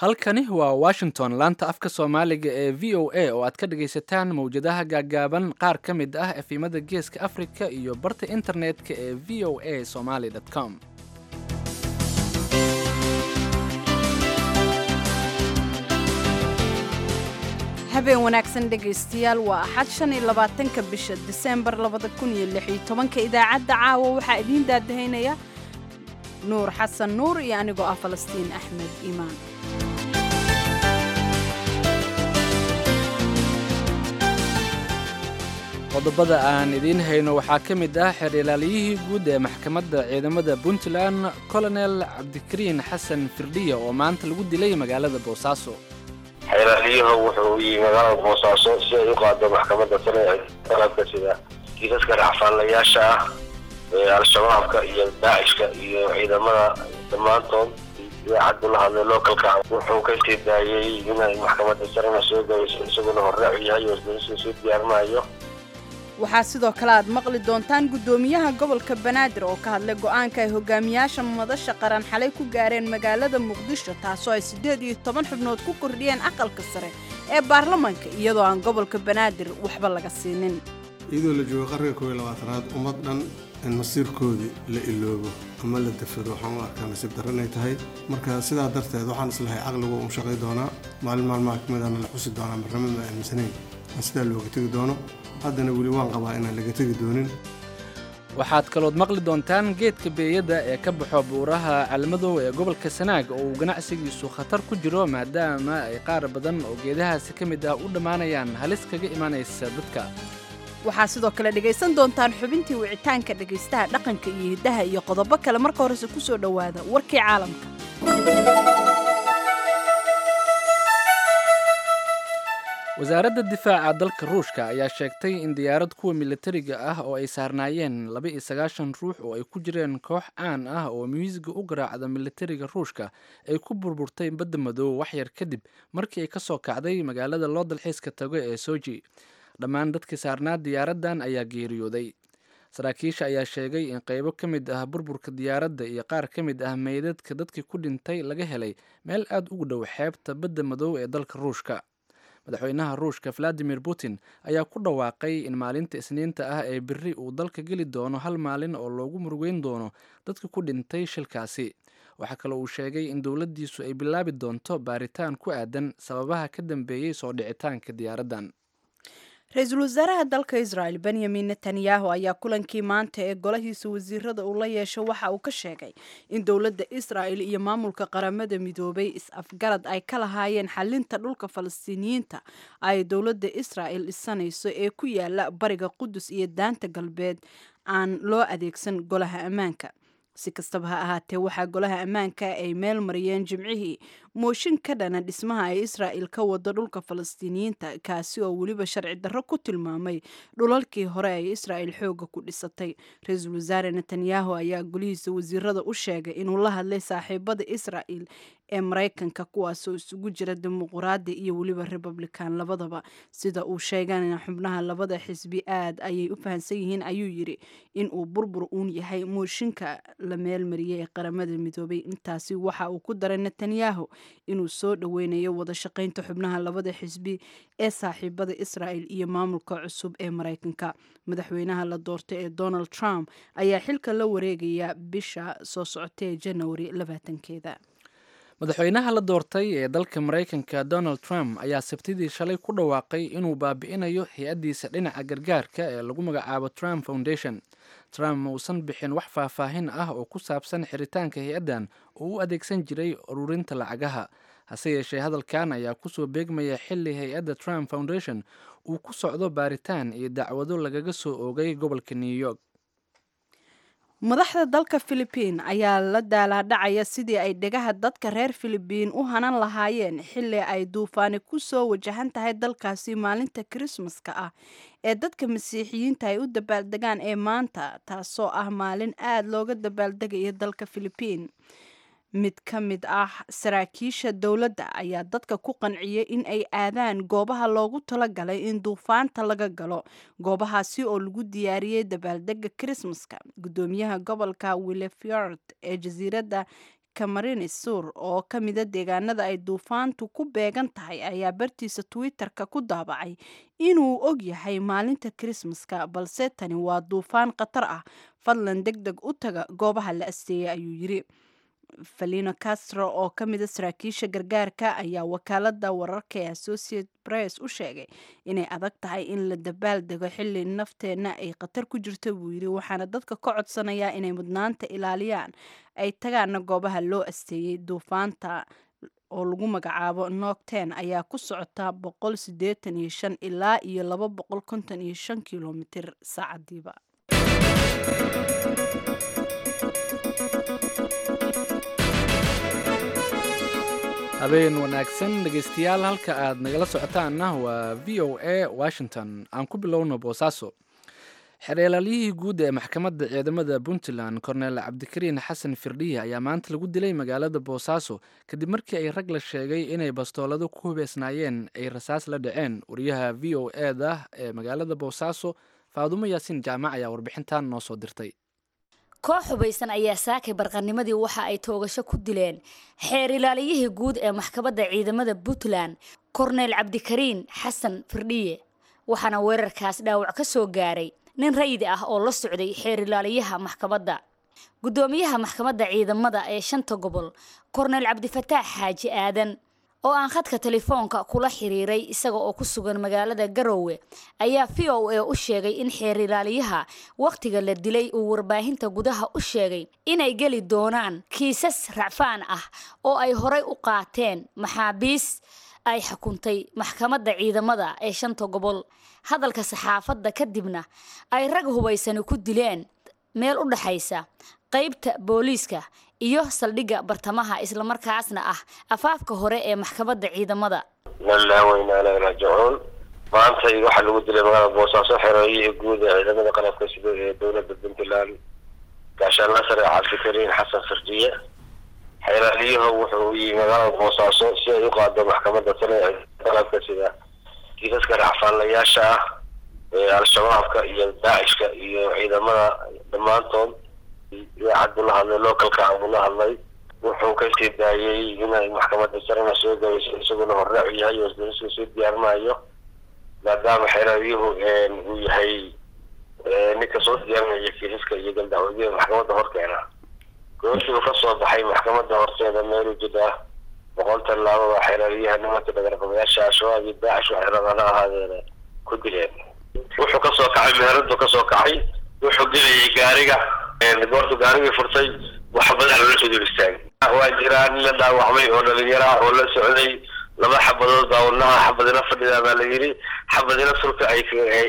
halkani waa washington laanta afka soomaaliga ee v o a oo aad ka dhagaysataan mawjadaha gaaggaaban qaar ka mid ah efimada geeska afrika iyo barta internetka ee v o a somaly com habeen wanaagsan dhegaystayaal waa axad shan iyo labaatanka bisha diseembar labada kun iyo lix iyo tobanka idaacadda caawa waxaa idiin daadahaynaya nuur xasan nuur iyo anigoo ah falastiin axmed iimaan qodobada aan idiin hayno waxaa ka mid ah xeer ilaaliyihii guud ee maxkamadda ciidamada puntland colonel cabdikariin xasan firdhiya oo maanta lagu dilay magaalada boosaaso xeeraaliyuhu wuxuu yimi magaalada boosaaso si ay u qaado maxkamadda sare ee qalabka sida kiisaska racfaanlayaasha ah ee al-shabaabka iyo daacishka iyo ciidamada dhammaantood idaacaddu la hadlay localka wuxuu ka sii daayey inay maxkamadda sarena soo gayso isaguna horraacu yahay oo isdariska soo diyaarinayo waxaa sidoo kale aad maqli doontaan guddoomiyaha gobolka banaadir oo ka hadlay go'aanka ay hogaamiyaasha madasha qaran xalay ku gaareen magaalada muqdisho taasoo ay siddeed iyo toban xubnood ku kordhiyeen aqalka sare ee baarlamaanka iyadoo aan gobolka banaadir waxba laga siinin iyadoo la joogo qarniga koob iyo labaatanaad ummad dhan in masiirkoodii la iloobo ama la dafado waxaan u arkaa nasiib darro inay tahay marka sidaa darteed waxaan islahay caqligu u shaqay doonaa maalin maalmaha ka midana la xusi doonaa marnamo ma aaminsanayn aan sidaa looga tegi doono haddana weli waan qabaa inaan laga tegi doonin waxaad kalood maqli doontaan geedka beeyada ee ka baxo buuraha calmadow ee gobolka sanaag oo uu ganacsigiisu khatar ku jiro maadaama ay qaar badan oo geedahaasi ka mid ah u dhammaanayaan halis kaga imanaysa dadka waxaa sidoo kale dhegaysan doontaan xubintii wicitaanka dhegaystaha dhaqanka iyo hiddaha iyo qodobo kale marka horese ku soo dhowaada warkii caalamka wasaaradda difaaca dalka ruushka ayaa sheegtay in diyaarad kuwa militariga ah oo ay saarnaayeen laba iyo sagaashan ruux oo ay ku jireen koox caan ah oo miisiga u garaacda militariga ruushka ay ku burburtay badda madoobe waxyar kadib markii ay ka soo kacday magaalada loo dalxiiska tago ee soji dhammaan dadkii saarnaa diyaaraddan ayaa geeriyooday saraakiisha ayaa sheegay in qaybo ka mid ah burburka diyaaradda iyo qaar ka mid ah meydadka dadkii ku dhintay laga helay meel aad ugu dhow xeebta badda madoobe ee dalka ruushka madaxweynaha ruushka valadimir putin ayaa ku dhawaaqay in maalinta isniinta ah ee beri uu dalka geli doono hal maalin oo loogu murugeyn doono dadka ku dhintay shilkaasi waxaa kaloo uu sheegay in dowladdiisu ay bilaabi doonto baaritaan ku aadan sababaha ka dambeeyey soo dhicitaanka diyaaraddan ra-iisul wasaaraha dalka israel benyamin netanyahu ayaa kulankii maanta ee golahiisa wasiirada uu la yeesho waxa uu ka sheegay in dowladda israel iyo maamulka qaramada midoobay is-afgarad ay ka lahaayeen xalinta dhulka falastiiniyiinta ay dowladda israel dhisanayso ee ku yaala bariga qudus iyo daanta galbeed aan loo adeegsan golaha ammaanka si kastaba ha ahaatee waxaa golaha ammaanka ay meel mariyeen jimcihii mooshin ka dhana dhismaha ay israa'il ka wado dhulka falastiiniyiinta kaasi oo weliba sharci darro ku tilmaamay dhulalkii hore ay israa'il xooga ku dhisatay ra-iisul wasaare netanyahu ayaa golihiisa wasiirada u sheegay inuu la hadlay saaxiibada israa'il ee maraykanka kuwaasoo isugu jira dimuquraadi iyo weliba republican labadaba sida uu sheegana xubnaha labada xisbi aad ayay u fahamsan yihiin ayuu yidhi in uu burbur uun yahay mooshinka la meelmariyey ee qaramada midoobay intaasi waxa uu ku daray netanyahu inuu soo dhoweynayo wada shaqaynta xubnaha labada xisbi ee saaxiibada israa'il iyo maamulka cusub ee maraykanka madaxweynaha la doortay ee donald trump ayaa xilka la wareegaya bisha soo socota ee janawari labaatankeeda madaxweynaha la doortay ee dalka maraykanka donald trump ayaa sabtidii shalay ku dhawaaqay inuu baabi'inayo hay-addiisa dhinaca gargaarka ee lagu magacaabo trump foundation trump ma uusan bixin wax faahfaahin ah oo ku saabsan xiritaanka hay-addan oo u adeegsan jiray ururinta lacagaha hase yeeshee hadalkan ayaa kusoo beegmaya xili hay-adda trump foundation uu ku socdo baaritaan iyo dacwado lagaga soo oogay gobolka new york madaxda dalka filibiin ayaa la daalaadhacaya sidii ay dhegaha dadka reer filibiin u hanan lahaayeen xili ay duufaani ku soo wajahan tahay dalkaasi maalinta kirismaska ah ee dadka masiixiyiinta ay u dabaaldegaan ee maanta taasoo ah maalin aada looga dabaaldegaya dalka filibiin mid ka mid ah saraakiisha dowladda ayaa dadka ku qanciyay in ay aadaan goobaha loogu talagalay in duufaanta laga galo goobahaasi oo lagu diyaariyey dabaaldega krismaska gudoomiyaha gobolka willeford ee jasiiradda camarinis sur oo ka mida deegaanada ay duufaantu ku beegan tahay ayaa bartiisa twitter-ka ku daabacay inuu og yahay maalinta krismaska balse tani waa duufaan khatar ah fadlan deg deg u taga goobaha la asteeyay ayuu yiri valino castro oo ka mida saraakiisha gargaarka ayaa wakaalada wararka ee associate press u sheegay inay adag tahay in la dabaal dego xili nafteenna ay khatar ku jirto buu yiri waxaana dadka ka codsanayaa inay mudnaanta ilaaliyaan ay tagaana goobaha loo asteeyey duufaanta oo lagu magacaabo nocten ayaa ku socota boqol sideetan iyo shan ilaa iyo laba boqol konton iyo shan kilomitir saacadiiba habeen wanaagsan dhegaystayaal halka aad nagala socotaanna waa v o a washington aan ku bilowno boosaaso xereelaalyihii guud ee maxkamadda ciidamada puntland korneel cabdikariin xasan firdhiye ayaa maanta lagu dilay magaalada boosaaso kadib markii ay rag la sheegay inay bastoolado ku hubeysnaayeen ay rasaas la dhaceen wariyaha v o e da ee magaalada boosaaso faadumo yaasiin jaamac ayaa warbixintan noo soo dirtay koox hubaysan ayaa saakay barqanimadii waxa ay toogasho ku dileen xeer ilaaliyihii guud ee maxkamadda ciidamada puntland korneel cabdikariin xasan firdhiye waxaana weerarkaas dhaawac ka soo gaaray nin rayid ah oo la socday xeer ilaaliyaha maxkamadda guddoomiyaha maxkamadda ciidamada ee shanta gobol korneel cabdifataax xaaji aadan oo aan khadka telefoonka kula xiriiray isaga oo ku sugan magaalada garowe ayaa v o a u sheegay in xeer ilaaliyaha wakhtiga la dilay uu warbaahinta gudaha u sheegay inay geli doonaan kiisas racfaan ah oo ay horay u qaateen maxaabiis ay xukuntay maxkamadda ciidamada ee shanta gobol hadalka saxaafadda kadibna ay rag hubaysani ku dileen meel u dhaxaysa qaybta booliiska iyo saldhigga bartamaha islamarkaasna ah afaafka hore ee maxkamadda ciidamada lallaa weynaana raajicuun maanta waxaa lagu dilay magaalada boosaaso xerooyihii guud ee ciidamada qalabka sida ee dowladda puntland gaashaanla sare cabdikariin xasan firdiye xeeraaliyuhu wuxuu yimi magaalada boosaaso si ay u qaado maxkamadda sare ee qalabka sida kiisaska racfaanlayaasha ah ee al-shabaabka iyo daacishka iyo ciidamada dhammaantood idaacad buu la hadlay localka buu la hadlay wuxuu kasii daayay inay maxkamadda sarena soo gabeyso isaguna horraac u yahay oo isdariska soo diyaarinayo maadaama xeeraaryuhu uu yahay ninka soo diyaarinaya kiisaska iyo galdacwadida maxkamadda horkeena goortii uu kasoo baxay maxkamadda horteeda meelu jida boqol tallaabo baa xeeraaryaha nimanka dhagarqabayaasha al-shabaab iyo daacish waxay rabaan ha ahaadeene ku dileen wuxuu kasoo kacay meheradu kasoo kacay wuxuu gelayay gaariga goortu gaarigii furtay waxbadaa loola soo dul istaagay waa jiraa nin la dhaawacmay oo dhalinyara oo la socday laba xabadood baa wadnaha xabadina fadhida baa la yidhi xabadina sulka ay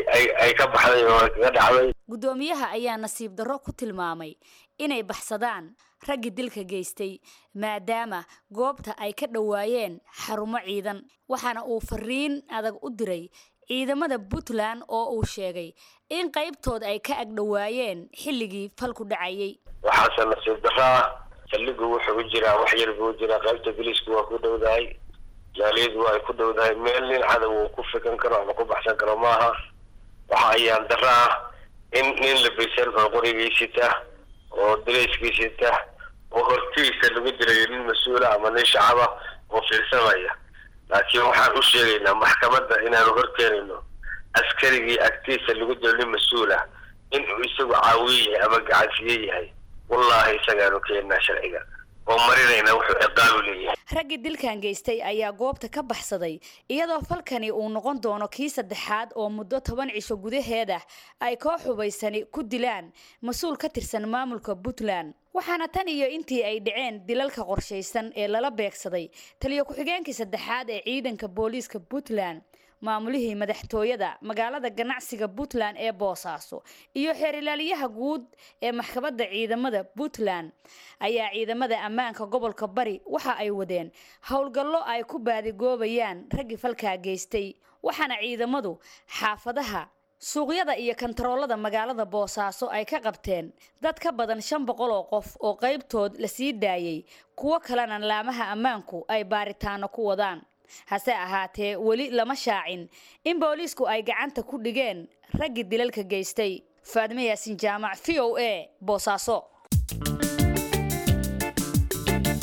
ay ka baxday oo kaga dhacday guddoomiyaha ayaa nasiib darro ku tilmaamay inay baxsadaan raggii dilka geystay maadaama goobta ay ka dhowaayeen xarumo ciidan waxaana uu fariin adag u diray ciidamada puntland oo uu sheegay in qaybtood ay ka agdhowaayeen xilligii falku dhacayay waxaase nasiib darraa saldhigu wuxuu u jiraa wax yar buu u jiraa qaybta biliisku waa ku dhowdahay jaaliyadu waa ay ku dhowdahay meel nin cadow uu ku fikan karo ama ku baxsan karo maaha waxa ayaan darro ah in nin labaysan oo qorigiisita oo dirayskiisita oo hortiisa lagu dirayo nin mas-uula ama nin shacaba oo fiirsamaya laakiin waxaan u sheegaynaa maxkamadda inaanu horkeenayno askarigii agtiisa lagu dilo nin mas-uula inuu isagu caawiye yahay ama gacansiye yahay wallaahi isagaanu keenaa sharciga oo marinayna wuxuu ciqaabu leeyahay raggii dilkan geystay ayaa goobta ka baxsaday iyadoo falkani uu noqon doono kii saddexaad oo muddo toban cisho gudaheeda ay koox hubaysani ku dilaan mas-uul ka tirsan maamulka puntland waxaana tan iyo intii ay dhaceen dilalka qorshaysan ee lala beegsaday taliyo ku-xigeenkii saddexaad ee ciidanka booliiska puntland maamulihii madaxtooyada magaalada ganacsiga puntland ee boosaaso iyo xeer ilaaliyaha guud ee maxkamadda ciidamada puntland ayaa ciidamada ammaanka gobolka bari waxa ay wadeen howlgallo ay ku baadigoobayaan raggii falkaa geystay waxaana ciidamadu xaafadaha suuqyada iyo kantaroolada magaalada boosaaso ay ka qabteen dad ka badan shan boqol oo qof oo qaybtood la sii daayay kuwo kalena laamaha ammaanku ay baaritaano ku wadaan hase ahaatee weli lama shaacin in booliisku ay gacanta ku dhigeen raggii dilalka geystay faadme yaasin jaamac v o a boosaaso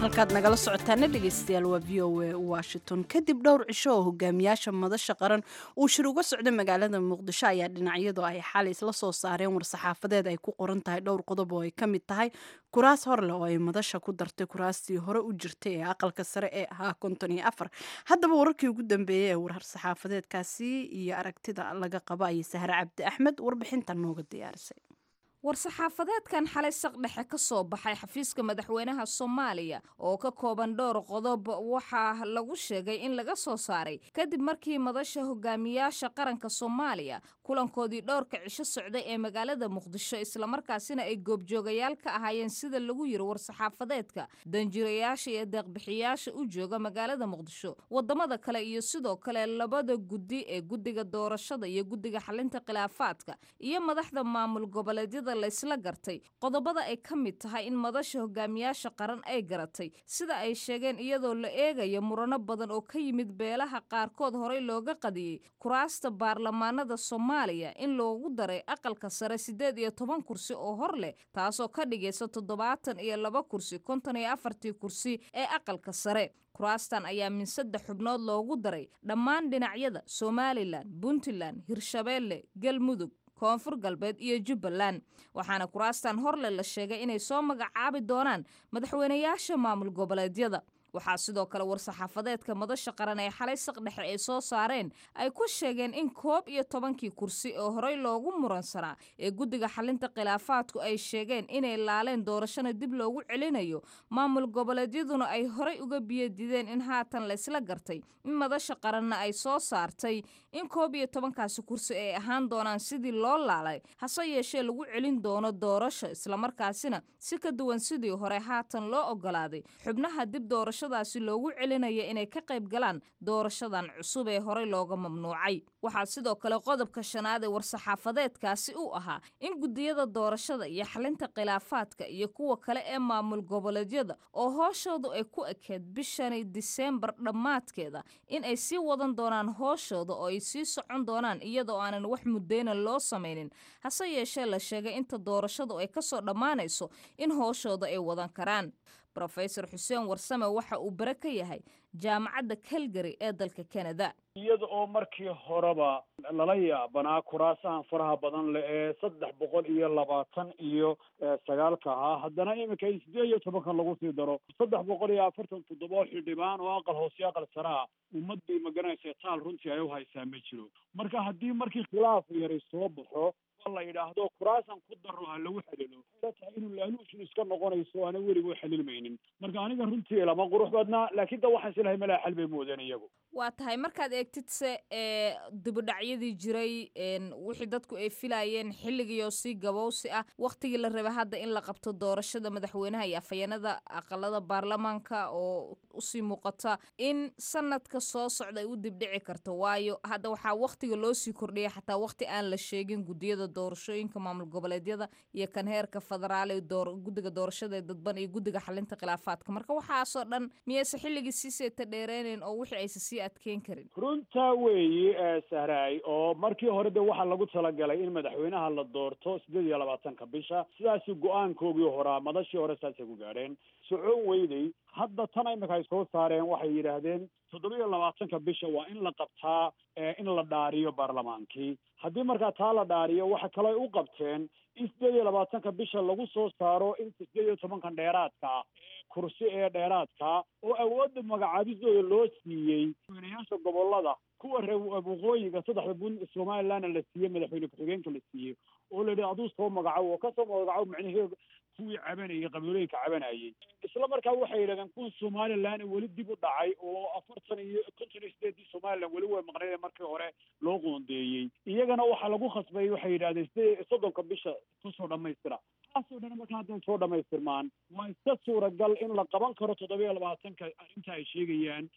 halkaad nagala socotaana dhegeystayaal waa v o a washington kadib dhowr cisho oo hogaamiyaasha madasha qaran uu shir uga socda magaalada muqdisho ayaa dhinacyadu ay xalay isla soo saareen war-saxaafadeed ay ku qoran tahay dhowr qodob oo ay ka mid tahay kuraas hor leh oo ay madasha ku dartay kuraastii hore u jirtay ee aqalka sare ee ahaa konton iyo afar haddaba wararkii ugu dambeeyey ee war-saxaafadeedkaasi iyo aragtida laga qabo ayay sahre cabdi axmed warbixintan nooga diyaarisay war-saxaafadeedkan xalay saqdhexe ka soo baxay xafiiska madaxweynaha soomaaliya oo ka kooban dhowr qodob waxaa lagu sheegay in laga soo saaray kadib markii madasha hogaamiyaasha qaranka soomaaliya kulankoodii dhowrka cisho socday ee magaalada muqdisho islamarkaasina ay goobjoogayaal ka ahaayeen sida lagu yiri war-saxaafadeedka danjirayaasha iyo deeqbixiyaasha u jooga magaalada muqdisho wadamada kale iyo sidoo kale labada guddi ee guddiga doorashada iyo guddiga xalinta khilaafaadka iyo madaxda maamul goboleedyada laysla gartay qodobada ay ka mid tahay in madasha hogaamiyaasha qaran ay garatay sida ay sheegeen iyadoo la eegayo murano badan oo ka yimid beelaha qaarkood horey looga qadiyey kuraasta baarlamaanada soomaaliya in loogu daray aqalka sare siddeed iyo toban kursi oo hor leh taasoo ka dhigaysa toddobaatan iyo laba kursi konton iyo afartii kursi ee aqalka sare kuraastan ayaa min saddex xubnood loogu daray dhammaan dhinacyada somalilan puntland hirshabeelle galmudug koonfur galbeed iyo jubbaland waxaana kuraastan horle la sheegay inay soo magacaabi doonaan madaxweynayaasha maamul goboleedyada waxaa sidoo kale war-saxaafadeedka madasha qaran ee xalay saqdhexe ay soo saareen ay ku sheegeen in koob iyo tobankii kursi oo horey loogu muransanaa ee guddiga xalinta khilaafaadku ay sheegeen inay laaleen doorashana dib loogu celinayo maamul goboleedyaduna ay horey uga biyadideen in haatan laysla gartay in madasha qaranna ay soo saartay in koob iyo tobankaasi kursi ay ahaan doonaan sidii loo laalay hase yeeshee lagu celin doono doorasho islamarkaasina si ka duwan sidii hore haatan loo ogolaaday xubnaha dib doorasho daasi loogu celinaya inay ka qayb galaan doorashadan cusub ee horey looga mamnuucay waxaa sidoo kale qodobka shanaad ee war-saxaafadeedkaasi u ahaa in guddiyada doorashada iyo xalinta khilaafaadka iyo kuwa kale ee maamul goboleedyada oo hooshoodu ay ku ekeed bishani diseembar dhammaadkeeda in ay sii wadan doonaan hooshooda oo ay sii socon doonaan iyadoo aanan wax muddeyna loo samaynin hase yeeshee la sheegay inta doorashadu ay kasoo dhammaanayso in hooshooda ay wadan karaan rofesor xuseen warsame waxa uu bare ka yahay jaamacadda calgary ee dalka canada iyada oo markii horeba lala yaabanaa kuraasahan faraha badan leh ee saddex boqol iyo labaatan iyo sagaalka ahaa haddana iminka in sideed iyo tobankan lagu sii daro saddex boqol iyo afartan toddoba xildhibaan oo aqal hoose iyo aqal saraa ummad bay maganaysa taal runtii ay u haysaa ma jiro marka haddii markii khilaaf yari soo baxo la yidhaahdo kuraasan ku daro ha lagu xalilo waxay tahay inuu laaluushin iska noqonayso aana weliga u xalilmaynin marka aniga runtii lama qurux badnaa laakiin da waxaan islahay malaa xal bay moodeen iyagu waa tahay markaad eegtid se ee dibudhacyadii jiray wixii dadku ay filayeen xilligiioo si gabowsi ah wakhtigii la rabay hadda in la qabto doorashada madaxweynaha iyo afhayeenada aqalada baarlamaanka oo usii muuqata in sanadka soo socda ay u dibdhici karto waayo hadda waxaa wakhtiga loo sii kordhiyay xataa wakhti aan la sheegin guddiyada doorashooyinka maamul goboleedyada iyo kan heerka federaal ee guddiga doorashada ee dadban iyo guddiga xalinta khilaafaadka marka waxaasoo dhan miyayse xilligii sii seeta dheereynayn oo wixii aysa sii adkeyn karin runtaa weeye sahraay oo markii hore de waxaa lagu talagalay in madaxweynaha la doorto sideed iyo labaatanka bisha sidaasi go-aankoogii horaa madashii hore saasay ku gaadheen socon weydey hadda tan imika ay soo saareen waxay yidhaahdeen toddoba iyo labaatanka bisha waa in la qabtaa in la dhaariyo baarlamaankii haddii markaa taa la dhaariyo waxa kale ay u qabteen in sideed iyo labaatanka bisha lagu soo saaro in sideed iyo tobankan dheeraadka kursi ee dheeraadka oo awoodda magacaabisdooda loo siiyey madaxweynayaasha gobolada kuwa reer waqooyiga saddexda bun somalilandna la siiyey madaxweyne ku-xigeenka la siiyey oo la yidhi aduu soo magacow oo kasoo magacow macnaheedu kuwii cabanayay qabiilooyinka cabanayay isla markaa waxay yidhahdeen kuwa somaliland weli dib u dhacay oo afartan iyo konton iyo sideedii somaliland weli way maqnayd markii hore loo qoondeeyey iyagana waxaa lagu khasbay waxay yidhahdeen sidee soddonka bisha kusoo dhamaystira taasoo dhan markaa hadday soo dhamaystirmaan waa iska suuragal in la qaban karo toddoba iyo labaatanka arrinta ay sheegayaan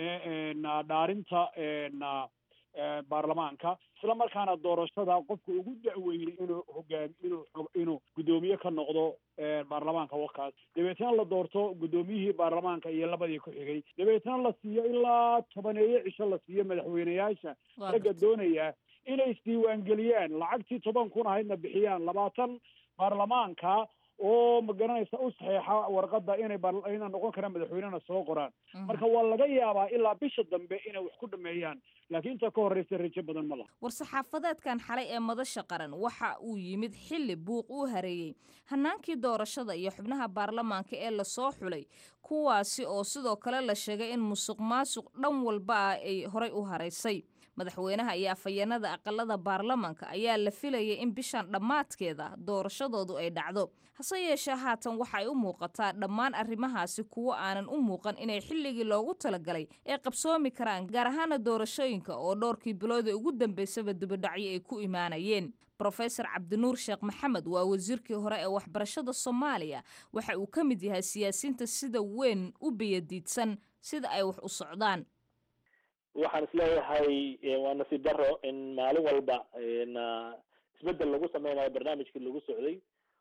dhaarinta baarlamaanka isla markaana doorashada qofka ugu da-weynay inuu hogaami inuu inuu guddoomiye ka noqdo baarlamaanka wakaas dabeetna la doorto guddoomiyihii baarlamaanka iyo labadii ku xigay dabeetna la siiyo ilaa tobaneeyo cisho la siiyo madaxweyneyaasha ragga doonaya inay isdiiwaangeliyaan lacagtii toban kun ahaydna bixiyaan labaatan baarlamaanka oo ma garanaysa u saxeexa warqadda inay inay noqon karaan madaxweynena soo qoraan marka waa laga yaabaa ilaa bisha dambe inay wax ku dhameeyaan laakiin inta ka horreysa rajo badan ma laha war-saxaafadeedkan xalay ee madasha qaran waxa uu yimid xilli buuq uu hareeyey hanaankii doorashada iyo xubnaha baarlamaanka ee lasoo xulay kuwaasi oo sidoo kale la sheegay in musuq maasuq dhan walba ah ay horay u haraysay madaxweynaha iyo afhayeenada aqalada baarlamaanka ayaa la filayay in bishan dhammaadkeeda doorashadoodu ay dhacdo hase yeeshee haatan waxay u muuqataa dhammaan arrimahaasi kuwo aanan u muuqan inay xilligii loogu talagalay ay qabsoomi karaan gaar ahaana doorashooyinka oo dhowrkii bilooda ugu dambeysaba dibadhacyo ay ku imaanayeen rofesor cabdinuur sheekh maxamed waa wasiirkii hore ee waxbarashada soomaaliya waxa uu ka mid yahay siyaasiyiinta sida weyn u biyadiidsan sida ay wax u socdaan waxaan isleeyahay waa nasiib daro in maalin walba isbedel lagu sameynayo barnaamijkii lagu socday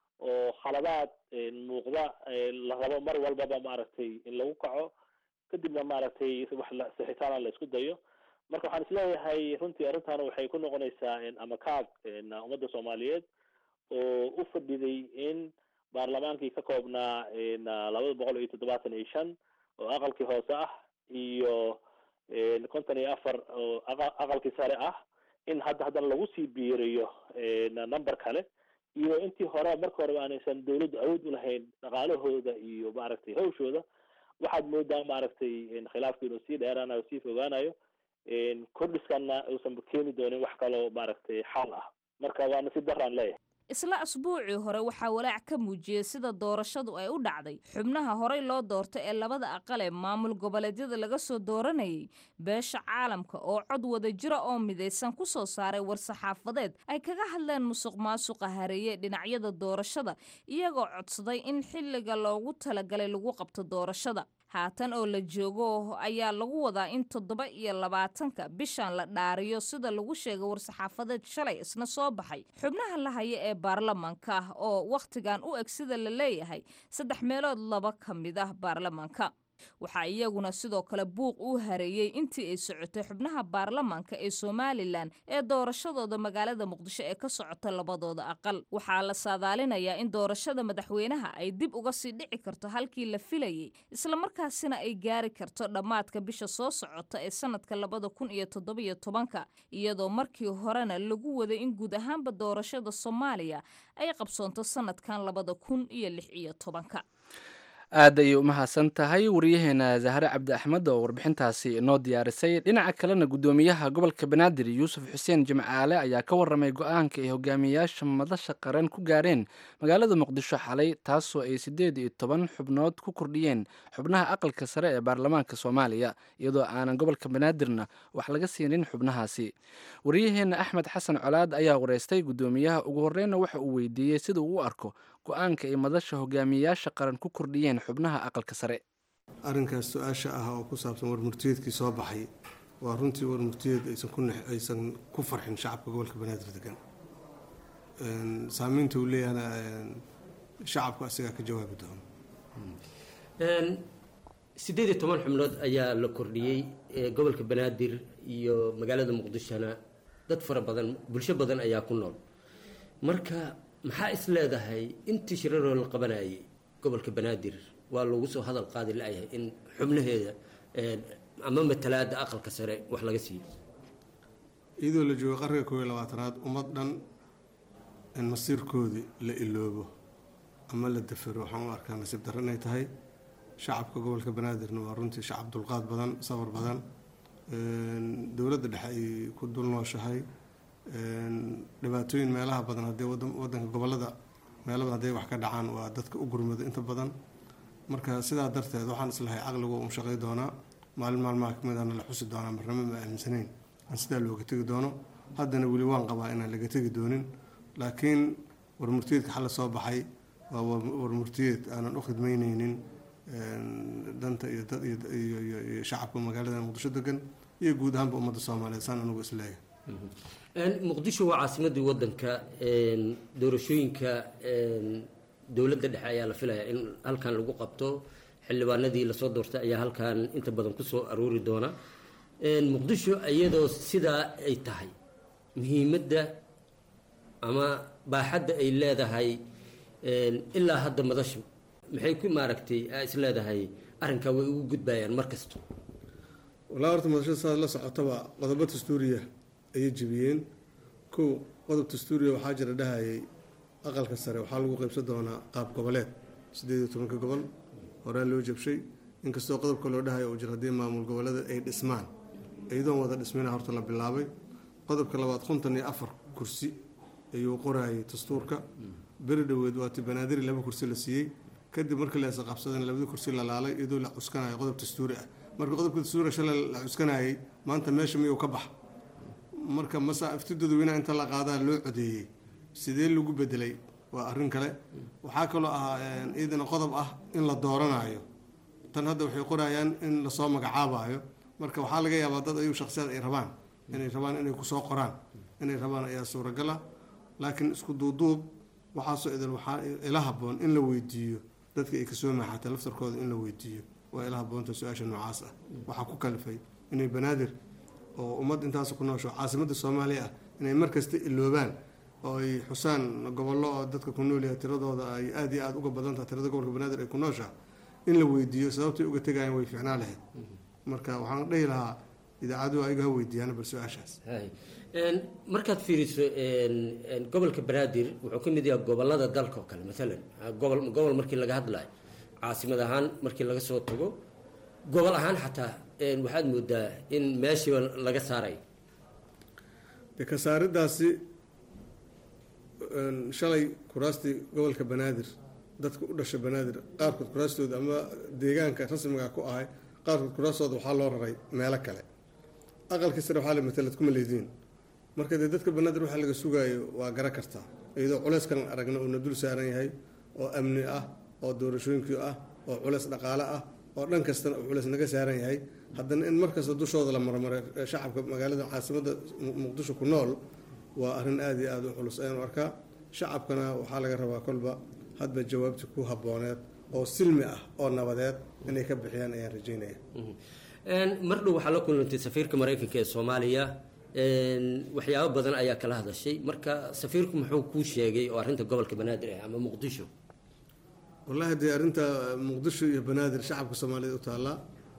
oo khaladaad muuqda la rabo mar walbaba maaragtay in lagu kaco kadibna maaragtay wax sixitaana la isku dayo marka waxaan isleeyahay runtii arrintan waxay ku noqonaysaa ama kaag ummadda soomaaliyeed oo u fadhiday in baarlamaankii ka koobnaa labada boqol iyo toddobaatan iyo shan oo aqalkii hoose ah iyo konton iyo afar oo aqalkii sare ah in hadda haddana lagu sii biiriyo number kale iyo intii hore marka horeba aanaysan dawladdu awood u lahayn dhaqaalahooda iyo maaragtay hawshooda waxaad moodaa maaragtay khilaafku inuu sii dheeraanayo sii fogaanayo kordhiskana uusan keeni doonin wax kaloo maaragtay xal ah marka waa nasiib daraan leeyahay isla asbuucii hore waxaa walaac ka muujiyey sida doorashadu ay u dhacday xubnaha horey loo doortay ee labada aqal ee maamul goboleedyada laga soo dooranayay beesha caalamka oo cod wada jira oo midaysan ku soo saaray war-saxaafadeed ay kaga hadleen musuq maasuqa hareeye dhinacyada doorashada iyagoo codsaday in xilliga loogu talagalay lagu qabto doorashada haatan oo la joogo ayaa lagu wadaa in toddoba iyo labaatanka bishan la dhaariyo sida lagu sheegay war-saxaafadeed shalay isna soo baxay xubnaha la haya ee baarlamaanka ah oo wakhtigan u eg sida la leeyahay saddex meelood laba ka mid ah baarlamaanka waxaa iyaguna sidoo kale buuq uu hareeyey intii ay socotay xubnaha baarlamaanka ee somalilan ee doorashadooda magaalada muqdisho ee ka socota labadooda aqal waxaa la saadaalinayaa in doorashada madaxweynaha ay dib uga sii dhici karto halkii la filayey islamarkaasina ay gaari karto dhammaadka bisha soo socota ee sanadka labada kun iyo toddobiyo tobanka iyadoo markii horena lagu waday in guud ahaanba doorashada soomaaliya ay qabsoonto sanadkan labada kun iyo lix iyo tobanka aad ayay u mahadsan tahay wariyaheena zahre cabdi axmed oo warbixintaasi inoo diyaarisay dhinaca kalena guddoomiyaha gobolka banaadir yuusuf xuseen jimcaale ayaa ka waramay go-aanka ay hogaamiyayaasha madasha qaran ku gaareen magaalada muqdisho xalay taasoo ay siddeed iyo toban xubnood ku kordhiyeen xubnaha aqalka sare ee baarlamaanka soomaaliya iyadoo aanan gobolka banaadirna wax laga siinin xubnahaasi wariyaheena axmed xasan colaad ayaa wareystay guddoomiyaha ugu horreynna waxa uu weydiiyey sida uu u arko go-aanka ay madasha hogaamiyayaasha qaran ku kordhiyeen xubnaha aqalka sare arrinkaas su-aasha ah oo ku saabsan warmurtiyeedkii soo baxay waa runtii warmurtiyeed aysan ku farxin shacabka gobolka banaadir degan saamaynta uu leeyahana shacabku asigaa ka jawaabi doono siddeed iyo toban xubnood ayaa la kordhiyey gobolka banaadir iyo magaalada muqdishona dad fara badan bulsho badan ayaa ku nool marka maxaa is leedahay intii shiraroo la qabanayay gobolka banaadir waa lagu soo hadal qaadi la-yahay in xubnaheeda ama matalaada aqalka sare wax laga siiyo iyadoo la joogo qarniga koob iyo labaatanaad ummad dhan in masiirkoodii la iloobo ama la dafero waxaan u arkaa nasiib darro inay tahay shacabka gobolka banaadirna waa runtii shacab dulqaad badan sabar badan dowladda dhexe ay ku dul nooshahay dhibaatooyin meelaha badan haddii wadanka gobolada meelaba hadday wax ka dhacaan waa dadka u gurmado inta badan marka sidaa darteed waxaan islahay caqligu un shaqay doonaa maalin maalmaha kamid ahna la xusi doonaa marnamo ma aaminsanayn aan sidaa looga tegi doono haddana weli waan qabaa inaan laga tegi doonin laakiin warmurtiyeedka xalla soo baxay waa warmurtiyeed aanan u khidmaynaynin danta iyo dad iyo shacabka magaalada muqdisho degan iyo guud ahaanba ummadda soomaaliyeed saan anugu isleeyahay muqdisho waa caasimadii wadanka doorashooyinka dowladda dhexe ayaa la filayaa in halkan lagu qabto xildhibaanadii lasoo doortay ayaa halkan inta badan kusoo aroori doona muqdisho iyadoo sidaa ay tahay muhiimadda ama baaxadda ay leedahay ilaa hadda madashu maxay ku maaragtay aa is leedahay arrinkaa way ugu gudbayaan mar kasta walaa horta madashada saad la socotaba qodobo dastuuriya ayay jebiyeen kow qodob dastuuriya waxaa jira dhahayay aqalka sare waxaa lagu qaybsan doonaa qaab goboleed sideed iyo tobanka gobol horaa loo jabshay inkastoo qodobka loo dhahayo uu jiro haddii maamul goboleeda ay dhismaan iyadoon wada dhismina horta la bilaabay qodobka labaad konton iyo afar kursi ayuu qorayay dastuurka beri dhoweed waati banaadiri laba kursi la siiyey kadib markii la isqabsadana labadii kursi la laalay iyadoo la cuskanayo qodob dastuuri ah marka qodobka dastuuriga shalay la cuskanayay maanta meesha miyuu ka bax marka masa ifti dadweynaha inta la qaadaa loo codeeyey sidee lagu bedelay waa arrin kale waxaa kaloo ahaa iyadana qodob ah in la dooranayo tan hadda waxay qorayaan in lasoo magacaabayo marka waxaa laga yaabaa dad ayuu shaksiyad ay rabaan inay rabaan inay kusoo qoraan inay rabaan ayaa suuragala laakiin isku duuduub waxaasoo idil waxaa ila haboon in la weydiiyo dadka ay kasoo maaxatay laftarkooda in la weydiiyo waa ila haboonta su-aasha noocaas ah waxaa ku kalifay inay banaadir oo ummad intaas ku noosho caasimadda soomaaliya ah inay markasta iloobaan oo ay xusaan gobollo oo dadka ku noolyahay tiradooda ay aada iyo aada uga badan tahay tirada gobolka banaadir ay ku nooshaha in la weydiiyo sababtay uga tegayaan way fiicnaa lahayd marka waxaan dhihi lahaa idaacaduhu ayaga ha weydiiyaan bal su-aashaas markaad fiiriso gobolka banaadir wuxuu ka mid yahay gobolada dalka oo kale maalan gobol gobol markii laga hadlayo caasimad ahaan markii laga soo tago gobol ahaan xataa waxaad moodaa in meeshiiba laga saaray de ka saaridaasi shalay kuraastii gobolka banaadir dadka u dhasha banaadir qaarkood kuraastooda ama deegaanka rasmiga ku ahay qaarkood kuraastooda waxaa loo raray meelo kale aqalkii sare waxaa la matalad kuma leediin marka dee dadka banaadir waxaa laga sugaayo waa gara kartaa iyadoo culeyskan aragna uuna dul saaran yahay oo amni ah oo doorashooyinkii ah oo culeys dhaqaale ah oo dhan kastana uu culeys naga saaran yahay haddana in markasta dushooda la marmaray shacabka magaalada caasimadda muqdisho ku nool waa arrin aada iyo aada u culus ayaanu arkaa shacabkana waxaa laga rabaa kolba hadba jawaabti ku habooneed oo silmi ah oo nabadeed inay ka bixiyaan ayaan rajeynaya mar dhow waxaa la kulantay safiirka maraykanka ee soomaaliya waxyaabo badan ayaa kala hadashay marka safiirku muxuu kuu sheegay oo arrinta gobolka banaadir ah ama muqdisho wallahi dee arrinta muqdisho iyo banaadir shacabka soomaaliyed u taallaa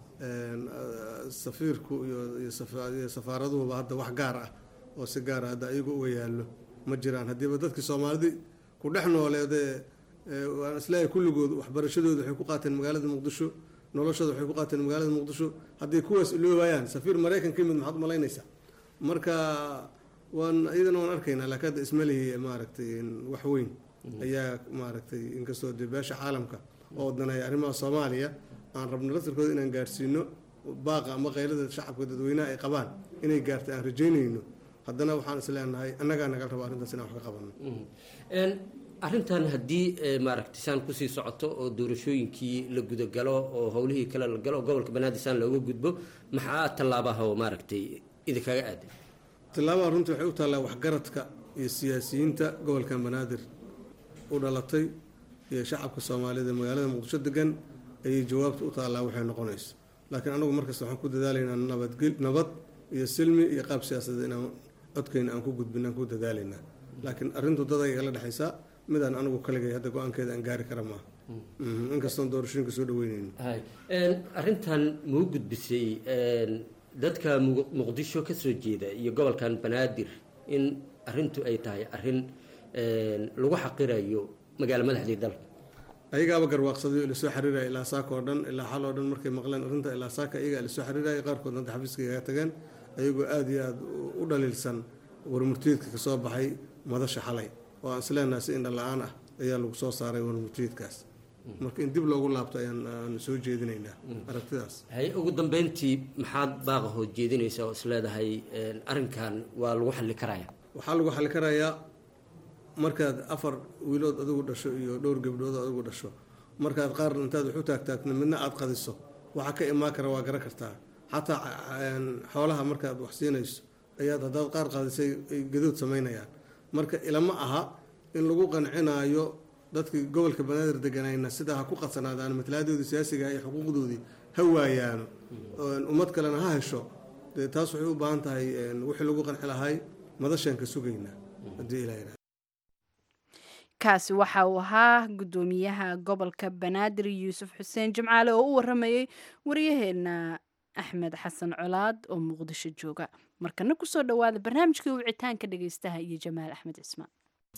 safiirku iyo safaaraduhuba hadda wax gaar ah oo si gaara hadda ayagu uga yaallo ma jiraan haddiiba dadkii soomaalidi ku dhex nooleedee waan isleeyahay kulligood waxbarashadooda waxay ku qaateen magaalada muqdisho noloshooda waxay ku qaateen magaalada muqdisho hadday kuwaas iloobayaan safiir maraykan ka yimid maxaad umalaynaysaa marka waan iyadana waan arkaynaa laakiin hadda ismalihi maaragtay wax weyn ayaa maaragtay inkastoo dee beesha caalamka oo daneeya arrimaha soomaaliya aan rabno laftarkooda inaan gaarsiino baaqa ama qaylada shacabka dadweynaha ay qabaan inay gaarta aan rajeynayno haddana waxaan is leenahay annagaa nagal raba arrintaas inaan wax ka qabanno arrintan haddii maaragtay saan kusii socoto oo doorashooyinkii la gudagalo oo howlihii kale la galo oo gobolka banaadir saan looga gudbo maxaa tallaabaha oo maaragtay idinkaga aaday tallaabaha runtii waxay u taallaa waxgaradka iyo siyaasiyiinta gobolkan banaadir u dhalatay iyo shacabka soomaaliyed ee magaalada muqdisho degan ayay jawaabta u taallaa waxay noqonayso laakiin anagu markasta waxaan ku dadaalaynaa nabadgel nabad iyo silmi iyo qaab siyaasadeed inaan codkeyna aan ku gudbin aan ku dadaalaynaa laakiin arrintu dad ay kala dhexaysaa midaan anigu kaligay hadda go-aankeeda aan gaari kara maaha inkastoon doorashooyinka soo dhaweyneyno arrintan muu gudbisay dadka muqdisho ka soo jeeda iyo gobolkan banaadir in arrintu ay tahay arrin lagu xaqirayo magaalo madaxdii dalka ayagaaba garwaaqsadayo ila soo xiriiraya ilaa saaka oo dhan ilaa xal oo dhan markay maqleen arrinta ilaa saaka ayagaa ila soo xiriiraya qaarkood hadda xafiiska kaga tageen ayagoo aada iyo aada u dhaliilsan warmurtiyeedka kasoo baxay madasha xalay oo aan isleenahay si indha la-aan ah ayaa lagu soo saaray warmurtiyeedkaas marka in dib loogu laabto ayaan soo jeedinaynaa aragtidaas hay ugu dambeyntii maxaad baaqa hood jeedinaysaa oo isleedahay arrinkan waa lagu xalli karaya waxaa lagu xalli karayaa markaad afar wiilood adigu dhasho iyo dhowr gabdhood adigu dhasho markaad qaar intaad wax u taagtaagto midna aada qadiso waxaa ka imaan kara waa garan kartaa xataa xoolaha markaad wax siinayso ayaad haddaad qaar qadisay ay gadood samaynayaan marka ilama aha in lagu qancinaayo dadkii gobolka banaadir deganayna sidaa ha ku qadsanaadaan matalahadoodii siyaasiga iyo xuquuqdoodii ha waayaano ummad kalena ha hesho dee taas waxay u baahan tahay wixii lagu qanci lahay madashaan ka sugaynaa haddii ilaa kaasi waxa uu ahaa guddoomiyaha gobolka banaadir yuusuf xuseen jimcaale oo u waramayey waryaheena axmed xasan colaad oo muqdisho jooga markana kusoo dhowaada barnaamijkii wicitaanka dhegeystaha iyo jamaal axmed cismaan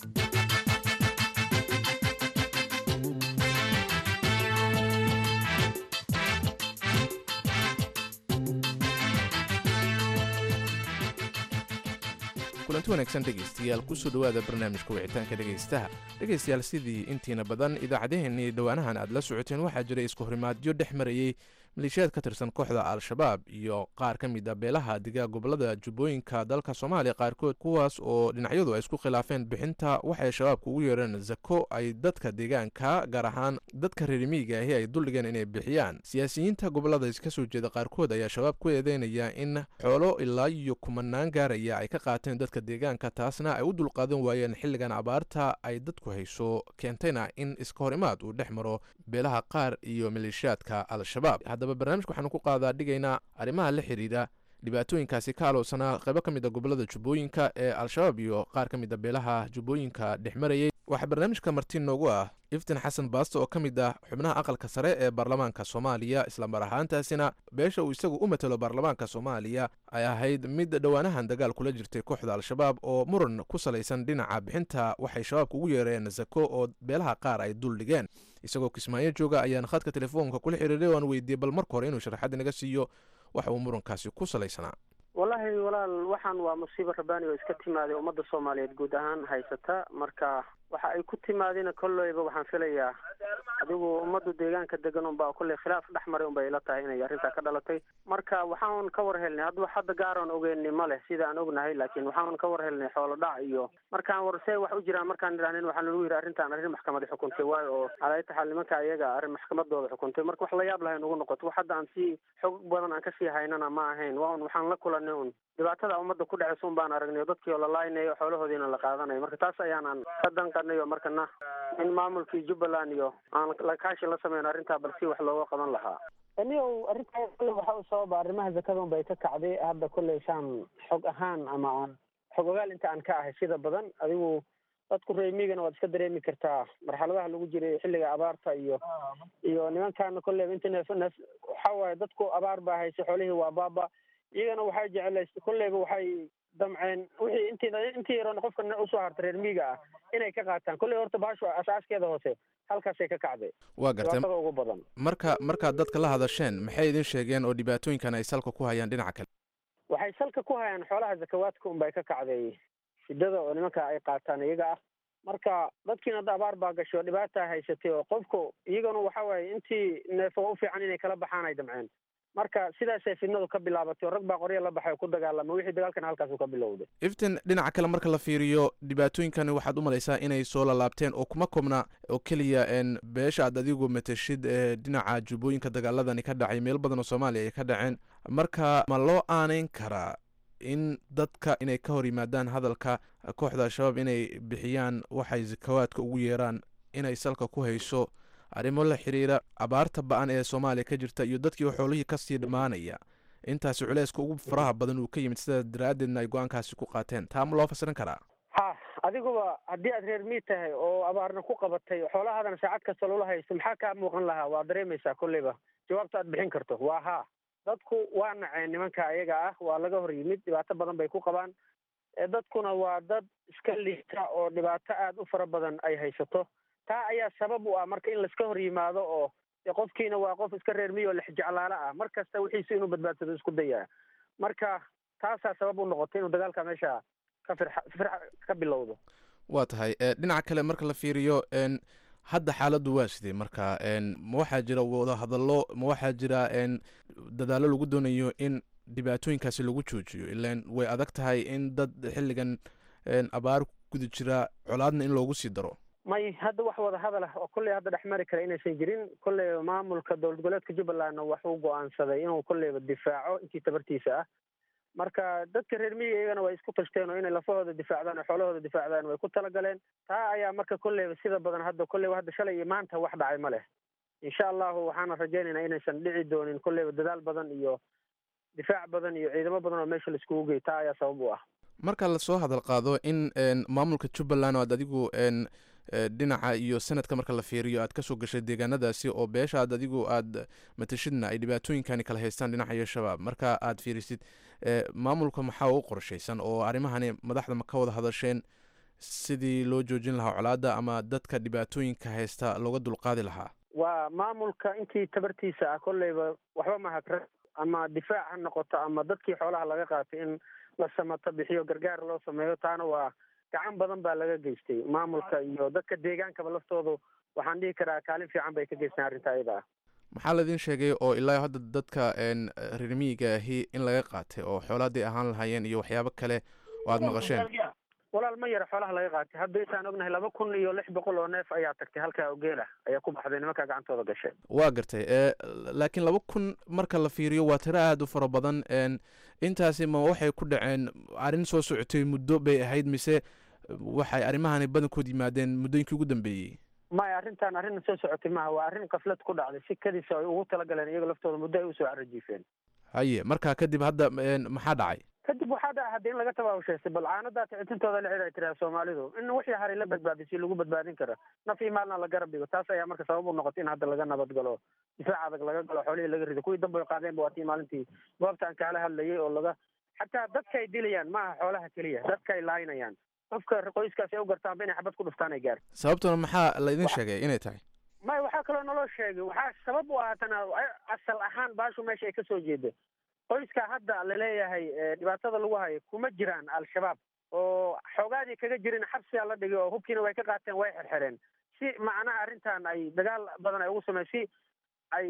kulanti wanaagsan dhegaystayaal kusoo dhowaada barnaamijka wicitaanka dhegaystaha dhegaystayaal sidii intiina badan idaacadaheenii dhowaanahan aad la socoteen waxaa jiray isku horimaadyo dhex marayey maleeshiyaad ka tirsan kooxda al-shabaab iyo qaar ka mid a beelaha digaa gobolada jubbooyinka dalka soomaaliya qaarkood kuwaas oo dhinacyadu ay isku khilaafeen bixinta waxay shabaabka ugu yeereen zako ay dadka deegaanka gaar ahaan dadka reerimiiga ahi ay duldhigeen inay bixiyaan siyaasiyiinta gobolada iska soo jeeda qaarkood ayaa shabaab ku eedeynaya in xoolo ilaa iyo kumanaan gaaraya ay ka qaateen dadka deegaanka taasna ay u dulqaadan waayeen xilligan abaarta ay dadku hayso keentayna in iska hor imaad uu dhex maro beelaha qaar iyo maleeshiyaadka al-shabaab haddaba barnaamijka waxaanu ku qaadaa dhigaynaa arrimaha la xidhiidha dhibaatooyinkaasi ka alowsanaa qaybo ka mid a gobolada jubbooyinka ee al-shabaab iyo qaar ka mid a beelaha jubbooyinka dhex marayay waxaa barnaamijka marti noogu ah iftin xasan baasto oo ka mid ah xubnaha aqalka sare ee baarlamaanka soomaaliya islamar ahaantaasina beesha uu isagu u matelo baarlamaanka soomaaliya ay ahayd mid dhowaanahan dagaal kula jirtay kooxda al-shabaab oo muran ku salaysan dhinaca bixinta waxay shabaabka ugu yeereen zako oo beelaha qaar ay dul dhigeen isagoo kismaayo jooga ayaan khadka telefoonka kula xiriiray oo aan weydiiyey bal marka hore inuu sharaxaad naga siiyo waxa uu murankaasi ku salaysanaa wallaahi walaal waxaan waa musiibo rabaani oo iska timaaday ummadda soomaaliyeed guud ahaan haysata marka waxa ay ku timaadina kolleyba waxaan filayaa adigu ummaddu deegaanka degan unbaa kolley khilaaf dhex maray unbay ila tahay inay arrintaa ka dhalatay marka waxaan ka war helnay hadda hadda gaaran ogeyni ma leh sida aan ognahay laakiin waxaan ka war helnay xoolo dhac iyo markaan war see wax u jiraan markaan idhahnin waxaa nagu yidhi arrintaan arrin maxkamadi xukuntay waayo oo alaaytaxaal nimanka ayaga arrin maxkamadooda xukuntay marka wax la yaab lahay nagu noqoto wax hadda aan sii xog badan aan kasii haynana ma ahayn waa un waxaan la kulanay un dhibaatada ummadda ku dhacaysa un baan aragnay oo dadkii oo la laaynayo xoolahoodiina la qaadanayo marka taas ayaanan ka danqanay oo markana in maamulkii jubbaland iyo aan lakaashi la sameyn arrintaa bal si wax looga qaban lahaa anigow arrintaa kolle waxa u sababa arrimaha zakada un bay ka kacday hadda kolley shaan xog ahaan ama aan xog ogaal inta aan ka ahay sida badan adigu dadku reemigana waad iska dareemi kartaa marxaladaha lagu jiray xilliga abaarta iyo iyo nimankaana kolleyba inta neef neef waxa waaye dadku abaar baa haysay xoolihii waa baaba iyagana waxay jecelays kolleyba waxay damceen wixii intii intii yaroon qofka usoo harta reer miiga ah inay ka qaataan kolley horta baashu asaaskeeda hoose halkaasay ka kacday waa gartay dhibaatada ugu badan marka markaad dadka la hadasheen maxay idin sheegeen oo dhibaatooyinkan ay salka ku hayaan dhinaca kale waxay salka ku hayaan xoolaha zakawaadka unbay ka kacday shidada oo nimanka ay qaataan iyaga ah marka dadkiina hadda abaar baa gashay oo dhibaata haysatay oo qofku iyagana waxa waaye intii neefo u fiican inay kala baxaan ay damceen marka sidaasay fidnadu ka bilaabatay oo rag baa qorya la baxay oo ku dagaalama wixii dagaalkana halkaasuu ka bilowday iftin dhinaca kale marka la fiiriyo dhibaatooyinkani waxaad u malaysaa inay soo lalaabteen oo kuma koobna oo keliya n beesha aad adigu matashid ee dhinaca jubbooyinka dagaaladani ka dhacay meel badan oo soomaaliya ay ka dhaceen marka ma loo aaneyn karaa in dadka inay ka hor yimaadaan hadalka kooxda al-shabaab inay bixiyaan waxay zakawaadka ugu yeeraan inay salka ku hayso arrimo la xiriira abaarta ba-an ee soomaaliya ka jirta iyo dadkii xoolihii kasii dhammaanaya intaasi culeyska ugu faraha badan uu ka yimid sidaa daraaddeedna ay go-aankaasi ku qaateen taa ma loo fasirin karaa ha adiguba haddii aad reer miid tahay oo abaarna ku qabatay xoolahaadana saacad kasta loola haysto maxaa kaa muuqan lahaa waa dareemaysaa kolleyba jawaabta aad bixin karto waa haa dadku waa naceen nimanka ayaga ah waa laga hor yimid dhibaato badan bay ku qabaan dadkuna waa dad iska liita oo dhibaato aada u fara badan ay haysato taa ayaa sabab u ah marka in laiska hor yimaado oo qofkiina waa qof iska reer miyo lexjeclaalo ah mar kasta wixiisa inuu badbaadsado isku daya marka taasaa sabab u noqotay inuu dagaalka meesha ka firxa firxa ka bilowdo waa tahay dhinaca kale marka la fiiriyo n hadda xaaladdu waa sidee marka n ma waxaa jira wadahadallo ma waxaa jira n dadaallo lagu doonayo in dhibaatooyinkaasi lagu joojiyo ilan way adag tahay in dad xilligan abaar guda jira colaadna in loogu sii daro may hadda wax wada hadal ah oo kolley hadda dhex mari kara inaysan jirin kolleyba maamulka dowlad goboleedka jubbalandna waxuu go-aansaday inuu kolleyba difaaco intii tabartiisa ah marka dadka reer miyiga iyagana way isku tashteen oo inay lafahooda difaacdaan oo xoolahooda difaacdaan way ku talagaleen taa ayaa marka kolleyba sida badan hadda kolleyba hadda shalay iyo maanta wax dhacay ma leh insha allahu waxaana rajaynaynaa inaysan dhici doonin kolleyba dadaal badan iyo difaac badan iyo ciidamo badan oo meesha laiskugu gey taa ayaa sabab u ah marka lasoo hadal qaado in maamulka jubbaland oo aad adigu n dhinaca iyo sanadka marka la fiiriyo aad kasoo gashay deegaanadaasi oo beeshaad adigu aad matashidna ay dhibaatooyinkani kala haystaan dhinaca iyo shabaab marka aad fiirisid maamulka maxaa u qorshaysan oo arrimahani madaxda ma ka wada hadasheen sidii loo joojin lahaa colaadda ama dadka dhibaatooyinka haysta looga dulqaadi lahaa waa maamulka intii tabartiisa ah kolleyba waxba mahadra ama difaac ha noqoto ama dadkii xoolaha laga qaatay in la samato bixiyo gargaar loo sameeyo taana waa gacan badan baa laga geystay maamulka iyo dadka deegaankaba laftoodu waxaan dhihi karaa kaalin fiican bay ka geystaan arrinta ayada ah maxaa laidin sheegay oo ilaa hadda dadka reer miyiga ahi in laga qaatay oo xoolaadii ahaan lahaayeen iyo waxyaabo kale oo aada maqasheen walaal ma yara xoolaha laga qaatay hadda intaan ognahay laba kun iyo lix boqol oo neef ayaa tagtay halkaa ogeela ayaa ku baxday nimankaa gacantooda gashay waa gartay laakiin laba kun marka la fiiriyo waa tiro aada u fara badan intaasi ma waxay ku dhaceen arrin soo socotay muddo bay ahayd mise waxay arrimahani badankood yimaadeen muddooyinkii ugu dambeeyey maya arrintan arrin soo socotay maaha waa arrin kaflad ku dhacday si kadiisa ay ugu talagaleen iyaga laftooda muddo ay usoo carajiifeen haye marka kadib hadda maxaa dhacay kadib waxaa dhaca hadda in laga tabaabushaystay bal caanadaa ticitintooda la xidhay tiraa soomaalidu in wixii haray la badbaadisay lagu badbaadin karo naf iyo maalna la garab dhigo taas ayaa marka sabab u noqotay in hadda laga nabad galo difaac adag laga galo xoolihii laga rido kuwii dambe qaadeenba waa tii maalintii goobta aan kaala hadlayay oo laga xataa dadka ay dilayaan maaha xoolaha keliya dadka ay laaynayaan qofka qoyskaasi ay u gartaanba inay xabad ku dhuftaan ay gaar sababtuna maxaa laydin sheegay inay tahay maya waxaa kaloo naloo sheegay waxaa sabab u ahaatana asal ahaan baashu meesha ay kasoo jeeda qoyska hadda laleeyahay dhibaatada lagu hayo kuma jiraan al-shabaab oo xoogaadii kaga jirin xabsigaa la dhigay oo hubkiina way ka qaateen way xerxereen si macnaha arrintan ay dagaal badan ay ugu sameyn si ay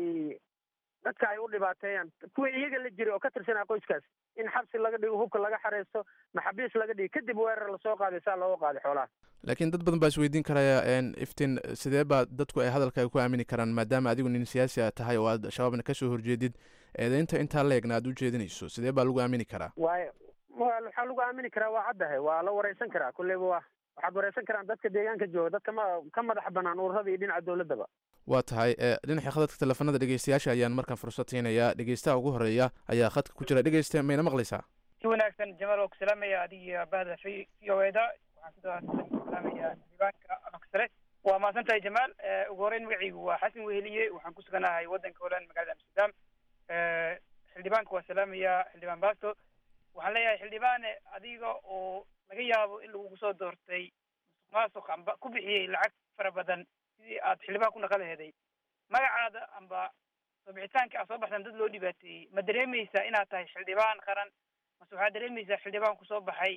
dadka ay u dhibaateeyaan kuwii iyaga la jiray oo ka tirsanaa qoyskaas in xabsi laga dhigo hubka laga xareysto maxabiis laga dhigo kadib weerar lasoo qaaday saa looga qaaday xoolaha laakiin dad badan baa isweydiin karaya iftiin sidee baa dadku ay hadalkaaga ku aamini karaan maadaama adigu nin siyaasi a tahay oo aad shabaabna kasoo horjeedid eedeynta intaa leegna aad u jeedinayso sidee baa lagu aamini karaa waay waxaa lagu aamini karaa waa caddahay waa la wareysan karaa kulleyba waa waxaad wareysan karaan dadka deegaanka jooga dadka ma ka madax banaan ururada iyo dhinaca dowladaba waa tahay dhinaca khadadka teleefanada dhegeystayaasha ayaan markaan fursad siinayaa dhegeystaha ugu horeeya ayaa khadka ku jira dhegeysta mayna maqlaysaa si wanaagsan jamaal oo ku salaamaya adiga bahda v v o eda waxaan sidoo salaamaya diiwaanka afka sare waa mahadsan tahay jamaal ugu horeyn magacaygu waa xasan weheliye waxaan ku suganahay waddanka holand magaalada amsterdam xildhibaanka waa salaamaya xildhibaan basto waxaan leeyahay xildhibaane adiga oo laga yaabo in lagugu soo doortay musuq maasuq amba ku bixiyey lacag fara badan sidii aad xildhibaan ku naqan laheeday magacaada amba soo bixitaanka aad soo baxsan dad loo dhibaateeyey ma dareemaysaa inaad tahay xildhibaan qaran mase waxaad dareemaysaa xildhibaan kusoo baxay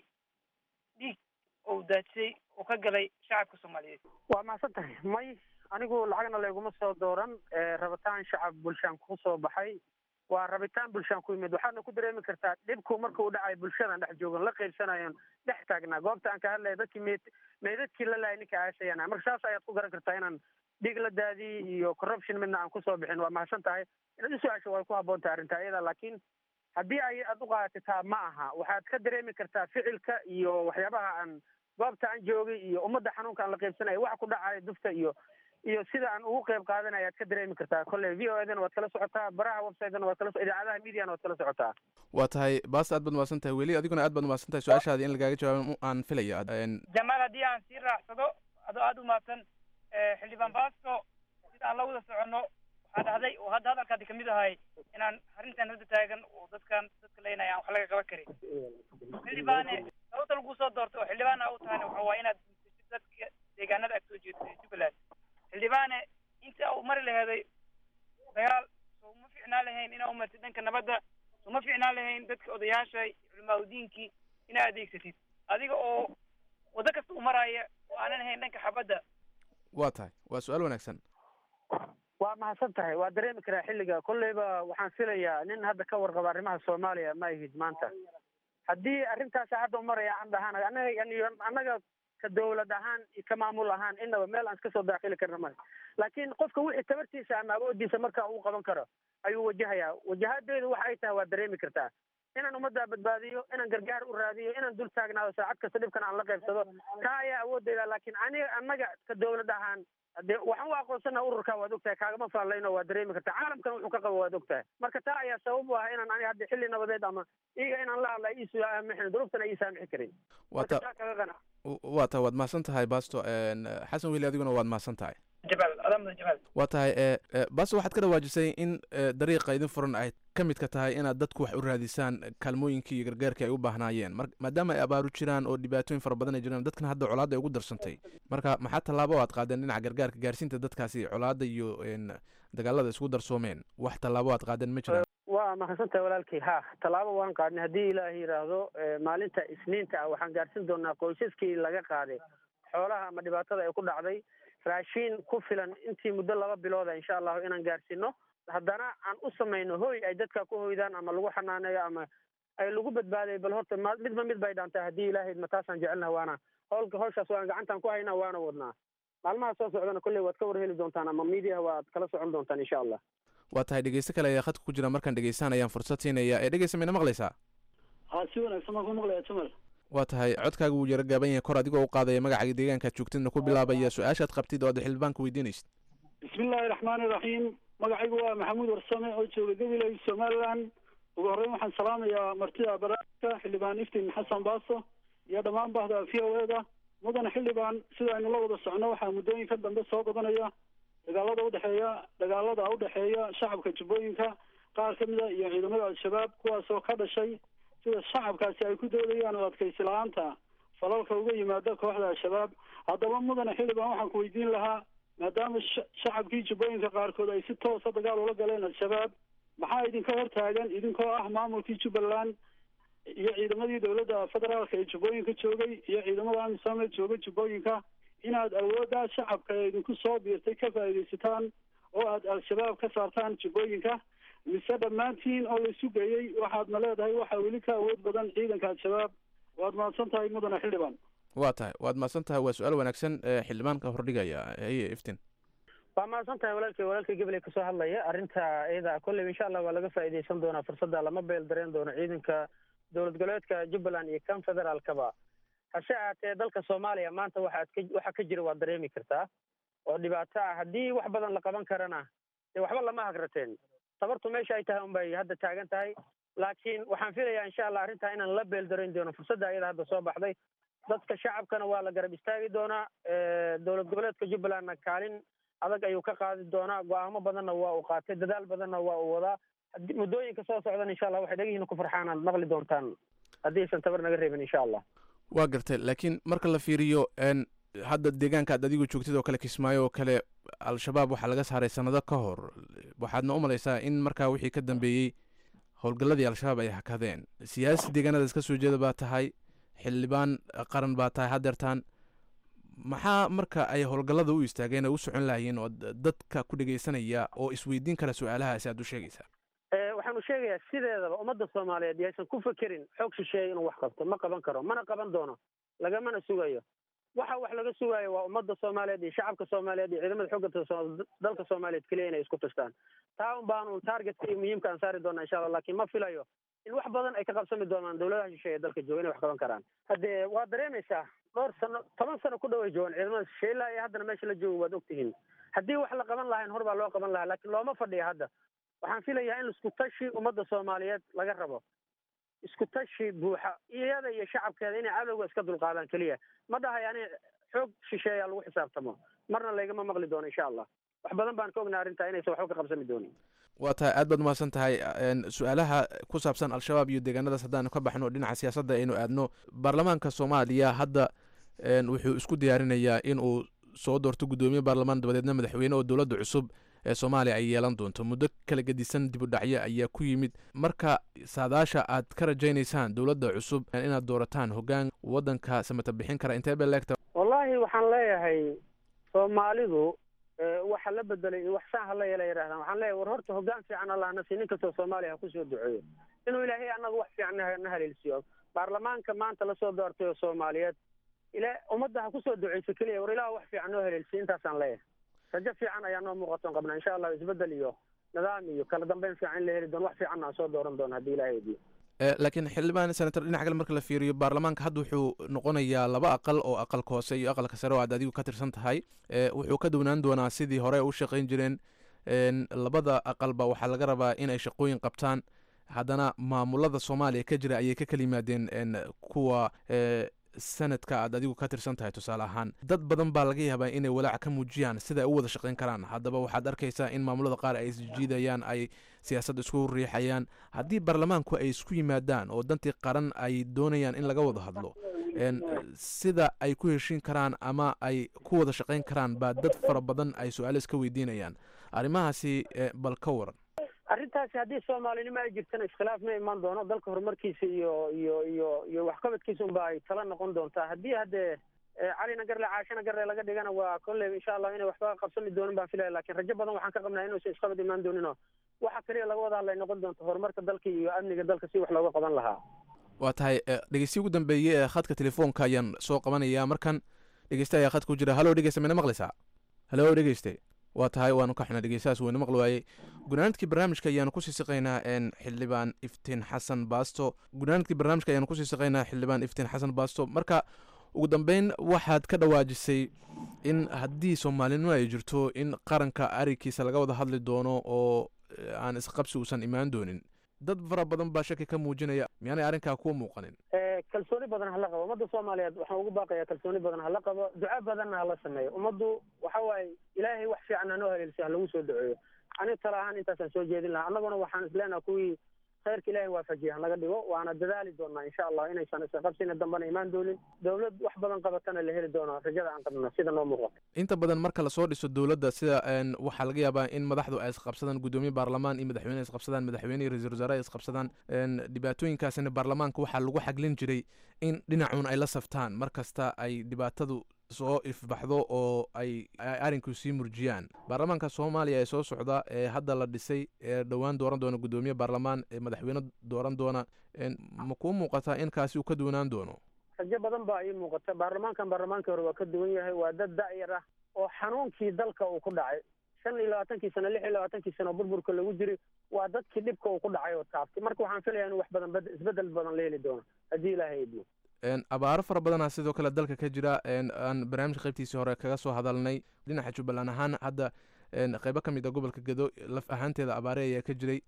dhiig oo daadsay oo ka galay shacabka soomaaliyeed waa mahadsan tahay may anigu lacagna layguma soo dooran rabitaan shacab bulshaan kusoo baxay waa rabitaan bulshaan ku yimid waxaadna ku dareemi kartaa dhibku marka uu dhacay bulshadan dhex joogan la qaybsanayon dhex taagnaa goobta aan ka hadlaya dadkii meyd meydadkii la laayay ninka aasayana marka saas ayaad ku garan kartaa inaan dhiig la daadiyey iyo corruption midna aan kusoo bixin waa mahadsan tahay inaad u su-aasho way ku habboon tahay arrinta iyada laakiin haddii ay aad u qaadataa ma aha waxaad ka dareemi kartaa ficilka iyo waxyaabaha aan goobta aan joogay iyo ummadda xanuunka aan la qaybsanaya waxa ku dhacaya dufta iyo iyo sida aan ugu qayb qaadanaya aad ka dareemi kartaa kolley v o edana waad kala socotaa baraha websitena waad kala idaacadaha mediana waad kala socotaa waa tahay baas aad baad umahadsan tahay weli adiguna aad baad umahadsan tahay su-aashaadi in lagaaga jawaabo aan filaya jamaal haddii aan sii raacsado adoo aada u mahadsan xildhibaan baasto sida aan la wada soconno waxaa dhahday oo hadda hadalkaadi kamid ahay inaan arrintan hadda taagan oo dadkan dadka leynaya aan wax laga qaban karin xildhibaane sababta lagu soo doorto oo xildhibaana u tahayna waxa waa inaad mutashid dadka deegaanada aad soo jeedo jubbaland xildhibaane inta u mari laheeday dagaal soo ma fiicnaan lahayn inaa umartid dhanka nabadda soo ma fiicnaan lahayn dadka odayaasha culimaa udiinkii inaa adeegsatid adiga oo waddo kasta u maraya oo aanan ahayn dhanka xabadda waa tahay waa su-aal wanaagsan waa mahadsan tahay waa dareemi karaa xilliga kolleyba waxaan filayaa nin hadda ka warqaba arrimaha soomaaliya ma ihid maanta haddii arrintaas hadda umaraya aan dhahaan anaga annaga ka dawlad ahaan iyo ka maamul ahaan inaba meel aan iska soo daakili karna male laakiin qofka wixii tabartiisa ama awoodiisa marka uu qaban karo ayuu wajahayaa wajahadeedu waxa ay tahay waa dareemi kartaa inaan ummadda badbaadiyo inaan gargaar u raadiyo inaan dul taagnaado saacad kasta dhibkan aan la qaybsado taa ayaa awoodeyda laakiin aniga annaga ka dawlad ahaan de waxaan u aqoonsana ururka waad ogtahay kaagama faallayno waa dareemi kartaa caalamkana wuxuu ka qabo waad ogtahay marka taa ayaa sabab u ah inaan aniga hadda xilli nabadeed ama iyaga inaan la hadla iisu saamixin duruuftana ii saamixi karin waa tahay waad mahadsan tahay basto xasan weli adiguna waad mahadsan tahay jamaal adaa mudan jamaal waa tahay basto waxaad ka dhawaajisay in dariiqa idin furan ay ka midka tahay inaad dadku wax u raadisaan kaalmooyinkii iyo gargaarkii ay u baahnaayeen mar maadaama ay abaaru jiraan oo dhibaatooyin fara badan ay jiraan dadkana hadda colaadda ay ugu darsantay marka maxaa tallaabo aad qaadeen dhinaca gargaarka gaarsiinta dadkaasi colaadda iyo dagaalada isku darsoomeen wax tallaabo aad qaadeen ma jiraan waa mahadsantahay walaalkay ha tallaabo waan qaadnay haddii ilaahay yidhaahdo maalinta isniinta ah waxaan gaarsin doonaa qoysaskii laga qaaday xoolaha ama dhibaatada ay ku dhacday raashiin ku filan intii muddo laba bilooda insha allahu inaan gaarsiino haddana aan u samayno hoy ay dadka ku hoydaan ama lagu xanaaneeyo ama ay lagu badbaaday bal horta ma midba mid bay dhaantay haddii ilaahay ma taasaan jecelnaha waana howlka hawshaas waan gacantaan ku haynaa waana wadnaa maalmaha soo socdana kolley waad ka war heli doontaan ama miidiyaha waad kala socon doontaan insha allah waa tahay dhegeysto kale ayaa khadka ku jira markaan dhegeystaan ayaan fursad siinaya ee dhegeysta mayna maqlaysaa ha si wanaagsan baan ku maqlaya jamal waa tahay codkaaga wuu yaro gaaban yahay kor adigoo u qaadaya magacaaga deegaankaad joogtidna ku bilaabaya su-aashaad qabtid oo aad xildhibaanka weydiinaysid bismillahi raxmaani raxiim magacaygu waa maxamuud warsame oo jooga gabiley somaliland ugu horreyn waxaan salaamayaa martida barnaamijka xildhibaan iftiin xasan baaso iyo dhammaan bahda v o e da mudane xildhibaan sida aynu la wada socno waxaa muddooyinka dambe soo badanaya dagaalada udhexeeya dagaalada udhexeeya shacabka jubbooyinka qaar ka mid a iyo ciidamada al-shabaab kuwaasoo ka dhashay sida shacabkaasi ay ku doodayaan oo adkaysi la-aanta falalka uga yimaada kooxda al-shabaab haddaba mudane xildhibaan waxaan ku weydiin lahaa maadaama shacabkii jubbooyinka qaarkood ay si toosa dagaal ula galeen al-shabaab maxaa idinka hortaagan idinkoo ah maamulkii jubbaland iyo ciidamadii dowladda federaalka ee jubbooyinka joogay iyo ciidamada amisom ee jooga jubbooyinka inaad awoodda shacabka ee idinku soo biirtay ka faa'iidaysataan oo aad al-shabaab ka saartaan jubbooyinka mise dhammaantiin oo laisu geeyey waxaadna leedahay waxaa weli ka awood badan ciidanka al-shabaab waad mahadsan tahay mudane xildhibaan waa tahay waad mahadsan tahay waa su-aal wanaagsan xildhibaanka hordhigaya heye iftin waa mahadsan tahay walaalkay walaalkay gabley kasoo hadlaya arrinta iyada kolley insha allah waa laga faa'iidaysan doonaa fursadda lama beel dareen doono ciidanka dowlad goboleedka jubbaland iyo kan federaalkaba hase ahaatee dalka soomaaliya maanta waxaad ka waxa ka jira waad dareemi kartaa oo dhibaato ah haddii wax badan la qaban karana dee waxba lama hagrateen tabartu meesha ay tahay unbay hadda taagan tahay laakiin waxaan filayaa insha allah arrintaa inaan la beeldarayn doono fursadda ayada hadda soo baxday dadka shacabkana waa la garab istaagi doonaa dowlad goboleedka jubbalandna kaalin adag ayuu ka qaadi doonaa go-aamo badanna waa uu qaatay dadaal badanna waa uu wadaa muddooyinka soo socdan insha allah waxay dhagihiina ku farxaan aad maqli doontaan haddii aysan tabar naga reebin insha allah waa gartay laakiin marka la fiiriyo hadda deegaanka aad adigu joogtid oo kale kismaayo oo kale al-shabaab waxaa laga saaray sanado ka hor waxaadna u malaysaa in markaa wixii ka dambeeyey howlgalladii al-shabaab ay hakadeen siyaasi deegaanadaas ka soo jeeda baa tahay xildhibaan qaran baa tahay haddeertaan maxaa marka ay howlgallada u istaageen ay u socon lahayiin oo dadka ku dhegaysanaya oo isweydiin kara su-aalahaasi aad u sheegaysaa waxaanu sheegayaa sideedaba ummadda soomaaliyeed yaysan ku fekerin xoog shisheeya inuu wax qabto ma qaban karo mana qaban doono lagamana sugayo waxa wax laga sugaayo waa ummadda soomaaliyeed iyo shacabka soomaaliyeed iyo ciidamada xooga dalka soomaaliyeed keliya inay isku tashtaan taa un baanu targetka iyo muhiimka aan saari doona insha allah laakiin ma filayo in wax badan ay ka qabsami doonaan dowladaha shisheeye dalka jooga inay wax qaban karaan haddee waa dareemaysaa dhowr sano toban sano ku dhaway joogan ciidamada shisheeye ilaa iyo haddana meesha la joogo waad ogtihiin haddii wax la qaban lahayn hor baa loo qaban lahaa laakiin looma fadhiya hadda waxaan filayaa in isku tashi ummadda soomaaliyeed laga rabo isku tashi buuxa iyada iyo shacabkeeda inay cadowga iska dulqaadaan keliya ma dhahay ani xoog shisheeya lagu xisaabtamo marna laygama maqli doono insha allah wax badan baan ka ognaa arrintaa inaysan waxba ka qabsami doonin waa tahay aad baad umahadsan tahay su-aalaha ku saabsan al-shabaab iyo deegaanadaas haddaanu ka baxno dhinaca siyaasadda aynu aadno baarlamaanka soomaaliya hadda wuxuu isku diyaarinayaa in uu soo doorto guddoomiye baarlamaan dabadeedna madaxweyne oo dowladda cusub ee soomaaliya ay yeelan doonto muddo kala gedisan dib u dhacyo ayaa ku yimid marka saadaasha aad ka rajaynaysaan dowladda cusub inaad doorataan hoggaan waddanka samata bixin kara intee bay leegta wallahi waxaan leeyahay soomaalidu waxa la bedelay iyo wax saan hala yeela yidhahdaan waxaan leeyahay war horta hoggaan fiican allah na sii nin kastoo soomaaliya ha kusoo duceeyo inuu ilaahay annaga wax fiican na haleelsiiyo baarlamaanka maanta lasoo doortay oo soomaaliyeed ila ummadda ha kusoo duceyso keliya war ilaah wax fiican noo haleelsiiyo intaasaan leeyahay rajo fiican ayaa noo muuqatoon qabnaa insha allah isbedel iyo nidaam iyo kala dambeyn fiican in la heli doono wax fiicanna aan soo dooran doono haddii ilahay wediyo laakiin xildhibaan senator dhinaca kale marka la fiiriyo baarlamaanka hadda wuxuu noqonayaa laba aqal oo aqalka hoose iyo aqalka sare oo aad adigu ka tirsan tahay wuxuu ka duwnaan doonaa sidii hore u shaqayn jireen labada aqalba waxaa laga rabaa in ay shaqooyin qabtaan haddana maamulada soomaaliya ka jira ayay ka kala yimaadeen kuwa sanadka aad adigu ka tirsan tahay tusaale ahaan dad badan baa laga yaabaa inay walaac ka muujiyaan sida ay u wada shaqayn karaan haddaba waxaad arkaysaa in maamulada qaar ay isjiidayaan ay siyaasad isku riixayaan haddii baarlamaanku ay isku yimaadaan oo dantii qaran ay doonayaan in laga wada hadlo sida ay ku heshiin karaan ama ay ku wada shaqayn karaan baa dad fara badan ay su-aalo iska weydiinayaan arrimahaasi bal ka waran arrintaasi haddii soomaalinimo ay jirtana iskhilaaf ma imaan doono dalka horumarkiisa iyo iyo iyo iyo waxqabadkiisa unba ay tala noqon doontaa haddii haddee calina garle caashina garle laga dhigana waa kolley insha allah inay waxba qabsami doonin baan filaya lakin rajo badan waxaan ka qabnaa inuusan isqabad imaan dooninoo waxa kaliya laga wada hadlay noqon doonto horumarka dalka iyo amniga dalka si wax looga qaban lahaa waa tahay dhegeystiyi ugu dambeeye ee khadka telefoonka ayaan soo qabanayaa markan dhegeyste ayaa khadka ku jira hallo dhegeyste mina maqlaysaa hallo dhegeyste waa tahay waanu ka xunaa dhegeystahaas weyna maqli waayey gunaanadkii barnaamijka ayaanu kusii siqaynaa xildhibaan iftiin xasan baasto gunaanadkii barnaamijka ayaanu kusii siqaynaa xildhibaan iftiin xasan baasto marka ugu dambeyn waxaad ka dhawaajisay in haddii soomaalinimo ay jirto in qaranka arikiisa laga wada hadli doono oo aan isqabsi uusan imaan doonin dad fara badan baa shaki ka muujinaya miyaanay arrinkaa kuwa muuqanin kalsooni badan hala qabo ummadda soomaaliyeed waxaan ugu baaqayaa kalsooni badan hala qabo duco badanna hala sameeyo ummaddu waxa waaye ilaahay wax fiican hanoo haleelsiyo ha lagu soo duceeyo aniga tala ahaan intaasaan soo jeedin lahaa annaguna waxaan isleenaha kuwii khayrka ilaahay waafajiya hanaga dhigo waana dadaali doonaa insha allah inaysan isqabsina dambana imaan doonin dowlad wax badan qabatana la heli doono rajada aan qabno sida noo muuqato inta badan marka lasoo dhiso dowladda sida waxaa laga yaabaa in madaxdu ay isqabsadaan guddoomiye baarlamaan iyo madaxweyne isqabsadaan madaxweyne iyo ra-iisul wasaare ay isqabsadaan dhibaatooyinkaasina baarlamaanka waxaa lagu xaglin jiray in dhinacuun ay la saftaan mar kasta ay dhibaatadu soo ifbaxdo oo ay arrinku sii murjiyaan baarlamaanka soomaaliya ee soo socda ee hadda la dhisay ee dhowaan dooran doona guddoomiye baarlamaan ee madaxweyne dooran doona ma kuu muuqataa in kaasi uu ka duwanaan doono rajo badan baa ii muuqata baarlamaankan baarlamaankii hore waa ka duwan yahay waa dad da'yar ah oo xanuunkii dalka uu ku dhacay shan iyo labaatankii sano lix iyo labaatankii sano burburka lagu jiray waa dadkii dhibka uu ku dhacay oo taabtay marka waxaan filaya in wax badan isbedel badan la heli doono haddii ilaahay idmo abaaro fara badanaa sidoo kale dalka ka jira aan barnaamijka qaybtiisii hore kaga soo hadalnay dhinaca jubbaland ahaan hadda qeybo ka mid a gobolka gedo laf ahaanteeda abaare ayaa ka jiray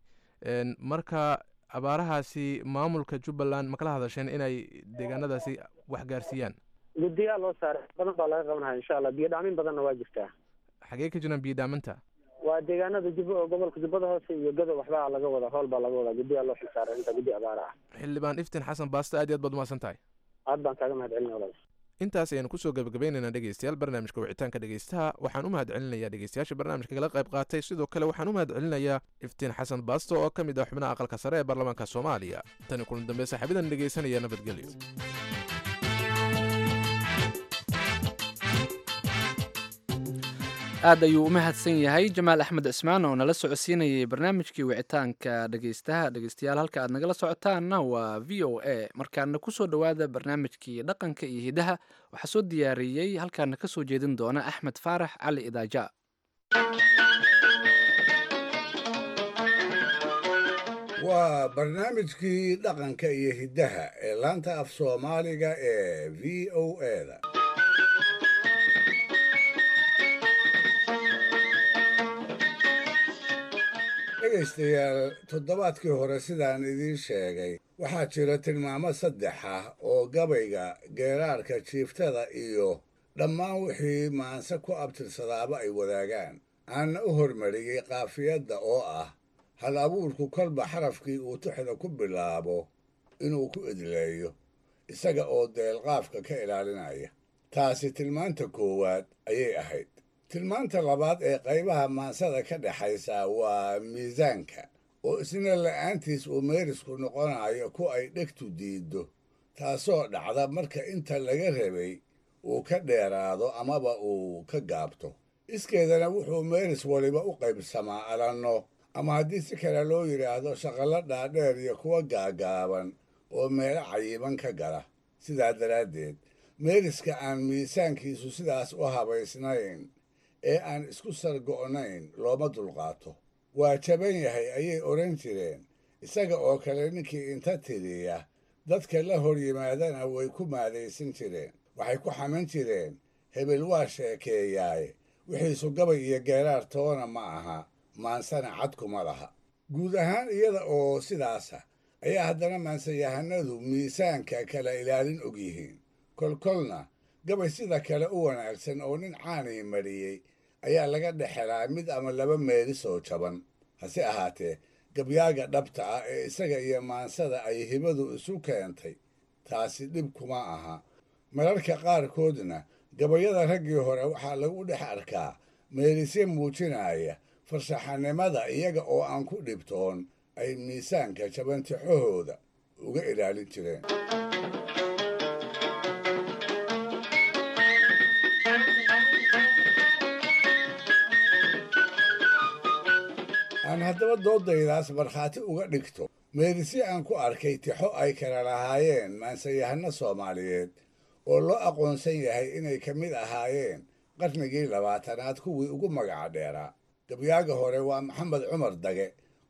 marka abaarahaasi maamulka jubbaland ma kala hadasheen inay deegaanadaasi wax gaarsiiyaan guddiyaa loo saaray badan baa laga qabanaya insha allah biyo dhaamin badanna waa jirtaa xagee ka jiraan biyo dhaaminta waa deegaanada jub gobolka jubbada hoose iyo gado waxbaa laga wadaa howl baa laga wadaa guddiyaa loo xilsaaray inta guddi abaara ah xildhibaan iftiin xasan baasto aad iyo aad baad umahadsan tahay aad baan kaaga mahad celina walaal intaas ayaanu kusoo gabagabaynaynaa dhegeystayaal barnaamijka wicitaanka dhegeystaha waxaan u mahad celinayaa dhegeystayaasha barnaamijka kala qayb qaatay sidoo kale waxaan u mahad celinayaa iftiin xasan baasto oo ka mid ah xubnaha aqalka sare ee baarlamaanka soomaaliya tani kulan dambe saaxiibadan dhegeysanaya nabadgelyo aad ayuu u mahadsan yahay jamaal axmed cismaan oo nala socodsiinayay barnaamijkii wicitaanka dhegeystaha dhegeystayaal halka aad nagala socotaanna waa v o a markaana kusoo dhowaada barnaamijkii dhaqanka iyo hidaha waxaa soo diyaariyey halkaana ka soo jeedin doona axmed faarax cali idaaja waa barnaamijkii dhaqanka iyo hiddaha ee laanta af soomaaliga ee v o eda dhegaystayaal toddobaadkii hore sidaan idiin sheegay waxaa jira tilmaamo saddex ah oo gabayga geeraarka jiiftada iyo dhammaan wixii maanse ku abtirsadaaba ay wadaagaan aanna u hormariyey qaafiyadda oo ah hal abuurku kolba xarafkii uu tuxda ku bilaabo inuu ku idleeyo isaga oo deelqaafka ka ilaalinaya taasi tilmaanta koowaad ayay ahayd tilmaanta labaad ee qaybaha maansada ka dhexaysa waa miisaanka oo isna la'aantiis uu meerisku noqonayo ku ay dhegtu diiddo taasoo dhacda marka inta laga rabay uu ka dheeraado amaba uu ka gaabto iskeedana wuxuu meeris waliba u qaybsamaa alanno ama haddii si kale loo yidhaahdo shaqallo dhaadheer iyo kuwa gaagaaban oo meelo cayiban ka gala sidaa daraaddeed meeriska aan miisaankiisu sidaas u habaysnayn ee aan isku sargo'nayn looma dulqaato waa jaban yahay ayay odhan jireen isaga oo kale ninkii inta tiriya dadka la hor yimaadana way ku maadaysan jireen waxay ku xaman jireen hebel waa sheekeeyaaye wixiisu gabay iyo geeraar toona ma aha maansana cadkuma laha guud ahaan iyada oo sidaasa ayaa haddana maansayahanadu miisaanka kala ilaalin og yihiin kolkolna gabay sida kale u wanaagsan oo nin caanii mariyey ayaa laga dhexelaa mid ama laba meelis oo jaban hase ahaatee gabyaaga dhabta ah ee isaga iyo maansada ay hibadu isu keentay taasi dhib kuma aha mararka qaarkoodna gabayada raggii hore waxaa lagu dhex arkaa meelisye muujinaya farshaxanimada iyaga oo aan ku dhibtoon ay miisaanka jabantixahooda uga ilaalin jireen aan haddaba doodaydaas markhaati uga dhigto meelisye aan ku arkay tixo ay kala lahaayeen maansayahano soomaaliyeed oo loo aqoonsan yahay inay ka mid ahaayeen qarnigii labaatanaad kuwii ugu magaca dheeraa gabyaaga hore waa maxamed cumar dage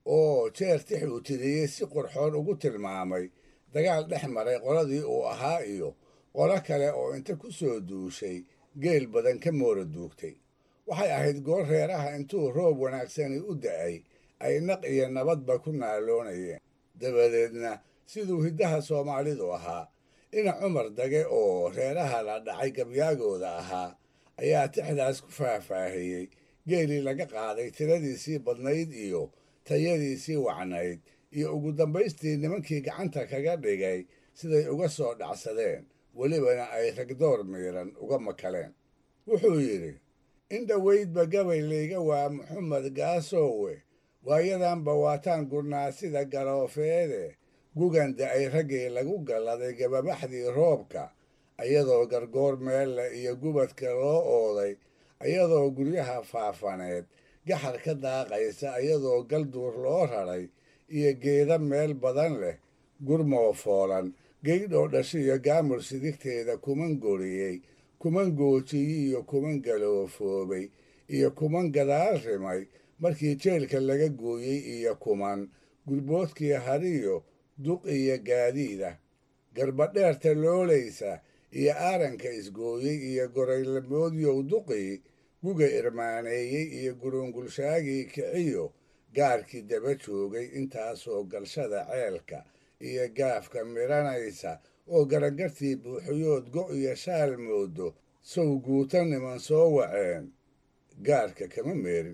oo jeer tix uu tiriyey si qurxoon ugu tilmaamay dagaal dhex maray qoladii uu ahaa iyo qolo kale oo inta ku soo duushay geel badan ka moora duugtay waxay ahayd goor reeraha intuu roob wanaagsani u da'ay ay naq iyo nabadba ku naaloonayeen dabadeedna siduu hiddaha soomaalidu ahaa ina cumar dage oo reeraha la dhacay gabyaagooda ahaa ayaa tixdaas ku faahfaahiyey geelii laga qaaday tiradiisii badnayd iyo tayadiisii wacnayd iyo ugu dambaystii nimankii gacanta kaga dhigay siday uga soo dhacsadeen welibana ay ragdoor miiran uga makaleen wuxuu yidhi in dhoweydba gabay layga waa maxamed gaasowe waayadanba waataan gurnaa sida galoofeede guganda ay raggii lagu galladay gababaxdii roobka ayadoo gargoor meelle iyo gubadka loo ooday ayadoo guryaha faafaneed gaxar ka daaqaysa ayadoo galduur loo raray iyo geeda meel badan leh gurmoo foolan geydhoo dhashiyo gaamur sidigteeda kuman goriyey kuman goojiyey iyo kuman galoofoobay iyo kuman gadaal rimay markii jeelka laga gooyey iyo kuman gurboodkii hariyo duq iyo gaadiida garbadheerta loolaysa iyo aaranka isgooyey iyo goraylamoodyow duqii guga irmaaneeyey iyo gurungulshaagii kiciyo gaarkii daba joogay intaasoo galshada ceelka iyo gaafka midhanaysa oo garagartii buuxiyood go' iyo shaal moodo sow guuta niman soo waceen gaarka kama meerin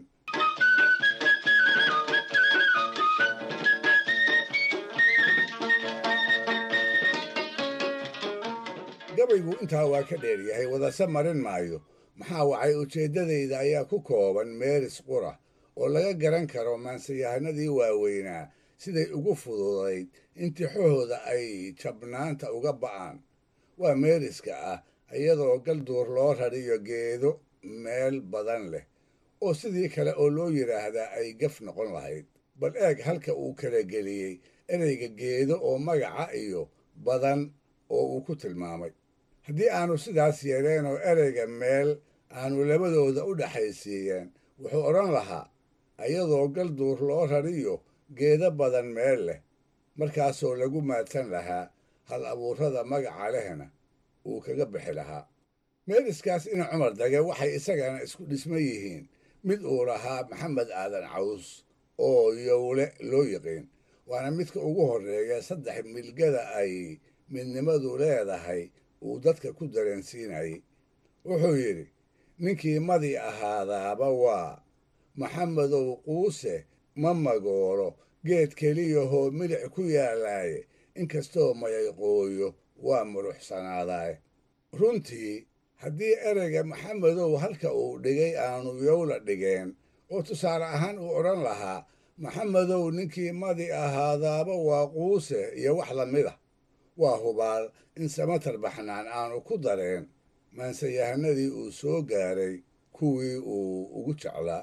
gabaygu intaa waa ka dheeryahay wadase marin maayo maxaa wacay ujeeddadayda ayaa ku kooban meeris qura oo laga garan karo maansayahanadii waaweynaa siday ugu fududayd in tixahooda ay jabnaanta uga ba'aan waa meeriska ah iyadoo galduur loo rariyo geedo meel badan leh oo sidii kale oo loo yidhaahdaa ay gaf noqon lahayd bal eeg halka uu kala geliyey ereyga geedo oo magaca iyo badan oo uu ku tilmaamay haddii aanu sidaas yeeleen oo ereyga meel aanu labadooda u dhexaysiiyeen wuxuu odhan lahaa ayadoo galduur loo rariyo geedo badan meel leh markaasoo lagu maadsan lahaa hal abuurrada magaca lehna uu kaga bixi lahaa meeliskaas ina cumar dage waxay isagana isku dhisma yihiin mid uu lahaa maxamed aadan caws oo yowle loo yiqiin waana midka ugu horreeya saddex milgada ay midnimadu leedahay uu dadka ku dareensiinayay wuxuu yidhi ninkii madi ahaadaaba waa maxamedow quuse ma magoolo geed keliyahoo milic ku yaalaaye inkastoo mayayqooyo waa muruxsanaadaaye runtii haddii ereyga maxamedow halka uu dhigay aanu yowla dhigeen oo tusaale ahaan uu odhan lahaa maxamedow ninkii madi ahaadaaba waa quuse iyo wax la mid ah waa hubaal in samatar baxnaan aanu ku dareen maansayahanadii uu soo gaaray kuwii uu ugu jeclaa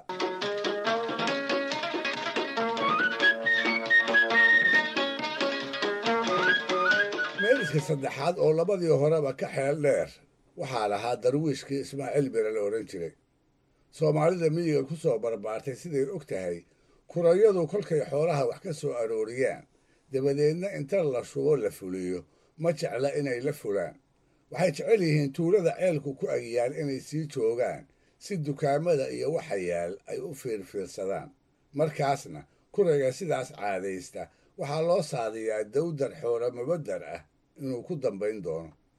meeliska saddexaad oo labadii horeba ka xeel dheer waxaa lahaa darwiishkii ismaaciil bire la odhan jiray soomaalida miyiga ku soo barbaartay siday og tahay kurayadu kolkay xoolaha wax ka soo arooriyaan dabadeedna inta la shubo la fuliyo ma jecla inay la fulaan waxay jecel yihiin tuulada ceelku ku agyaal inay sii joogaan si dukaamada iyo waxa yaal ay u fiirfiirsadaan markaasna kurayga sidaas caadaysta waxaa loo saadiyaa dawdar xoolo mabadar ah inuu ku dambayn doono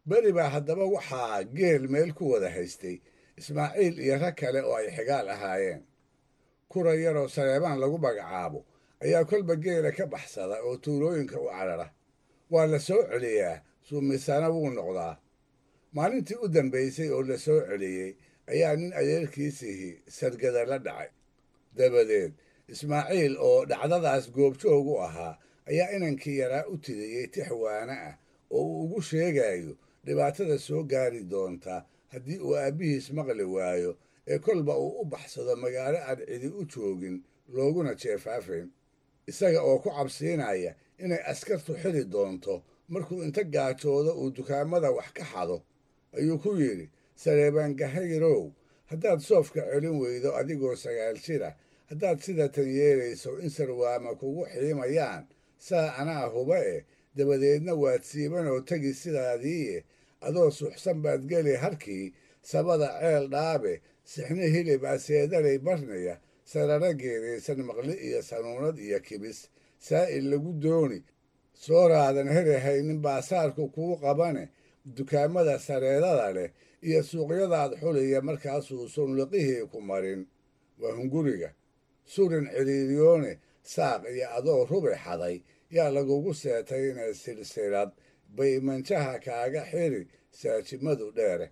beri baa haddaba waxaa geel meel ku wada haystay ismaaciil iyo rag kale oo ay xigaal ahaayeen kura yaroo saleebaan lagu magacaabo ayaa kolba geela ka baxsada oo tuulooyinka u carara waa la soo celiyaa suumisana wuu noqdaa maalintii u dambaysay oo la soo celiyey ayaa nin adeerkiisihii sargada la dhacay dabadeed ismaaciil oo dhacdadaas goobjoog u ahaa ayaa inankii yaraa u tidiyey tix waana ah oo uu ugu sheegayo dhibaatada soo gaari doonta haddii uu aabbihiis maqli waayo ee kolba uu u baxsado magaalo aan cidi u joogin looguna jeefaafayn isaga oo ku cabsiinaya inay askartu xili doonto markuu inta gaajoodo uu dukaamada wax ka xado ayuu ku yidhi sareebaangahayrow haddaad soofka celin weydo adigoo sagaal jira haddaad sida tan yeelayso in sarwaama kugu xiimayaan saa anaa huba eh dabadeedna waad siiban oo tegi sidaadiiye adoo suxsan baad geli harkii sabada ceel dhaabe sixni hilib aseedalay barnaya sarara geedaysan maqli iyo sanuunad iyo kibis saa'il lagu dooni sooraadan herahaynin baasaarku kuu qabane dukaamada sareedada leh iyo suuqyadaad xuliya markaasuu sunliqihii ku marin waa hunguriga surin ciriiriyoone saaq iyo adoo rubi xaday yaa lagugu seetaynee silsilad bay manjaha kaaga xiri saajimadu dheere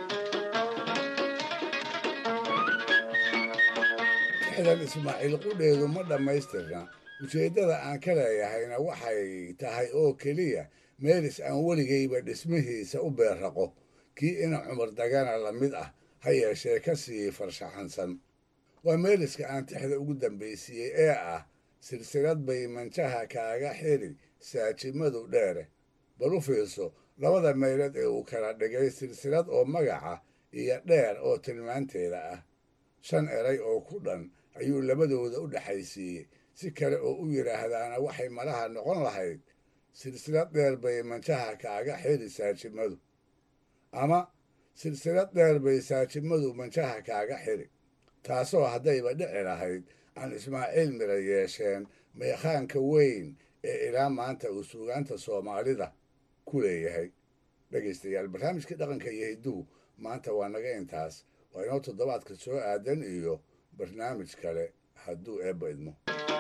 tixdan ismaaciil qudheedu ma dhammaystirna ujeeddada aan ka leeyahayna waxay tahay oo keliya meelis aan weligayba dhismihiisa u beerraqo kii ina cumar dagana la mid ah ha yeeshee ka sii farshaxansan waa meeliska aan tixda ugu dambaysiiyey ee ah silsilad bay manjaha kaaga xiri saajimadu dheere bal u fiirso labada meelood ee uu kala dhigay silsilad oo magaca iyo dheer oo tilmaanteeda ah shan eray oo ku dhan ayuu labadooda u dhexaysiiyey si kale oo u yidhaahdaana waxay malaha noqon lahayd silsilad dheer bay manjaha kaaga xiri saajimadu ama silsilad dheer bay saajimadu manjaha kaaga xiri taasoo haddayba dhici lahayd aan ismaaciil mira yeesheen meekhaanka weyn ee ilaa maanta uu suugaanta soomaalida ku leeyahay dhegaystayaal barnaamijkii dhaqanka iyo hidduhu maanta waa naga intaas waa inoo toddobaadka soo aadan iyo barnaamij kale hadduu eebba idmo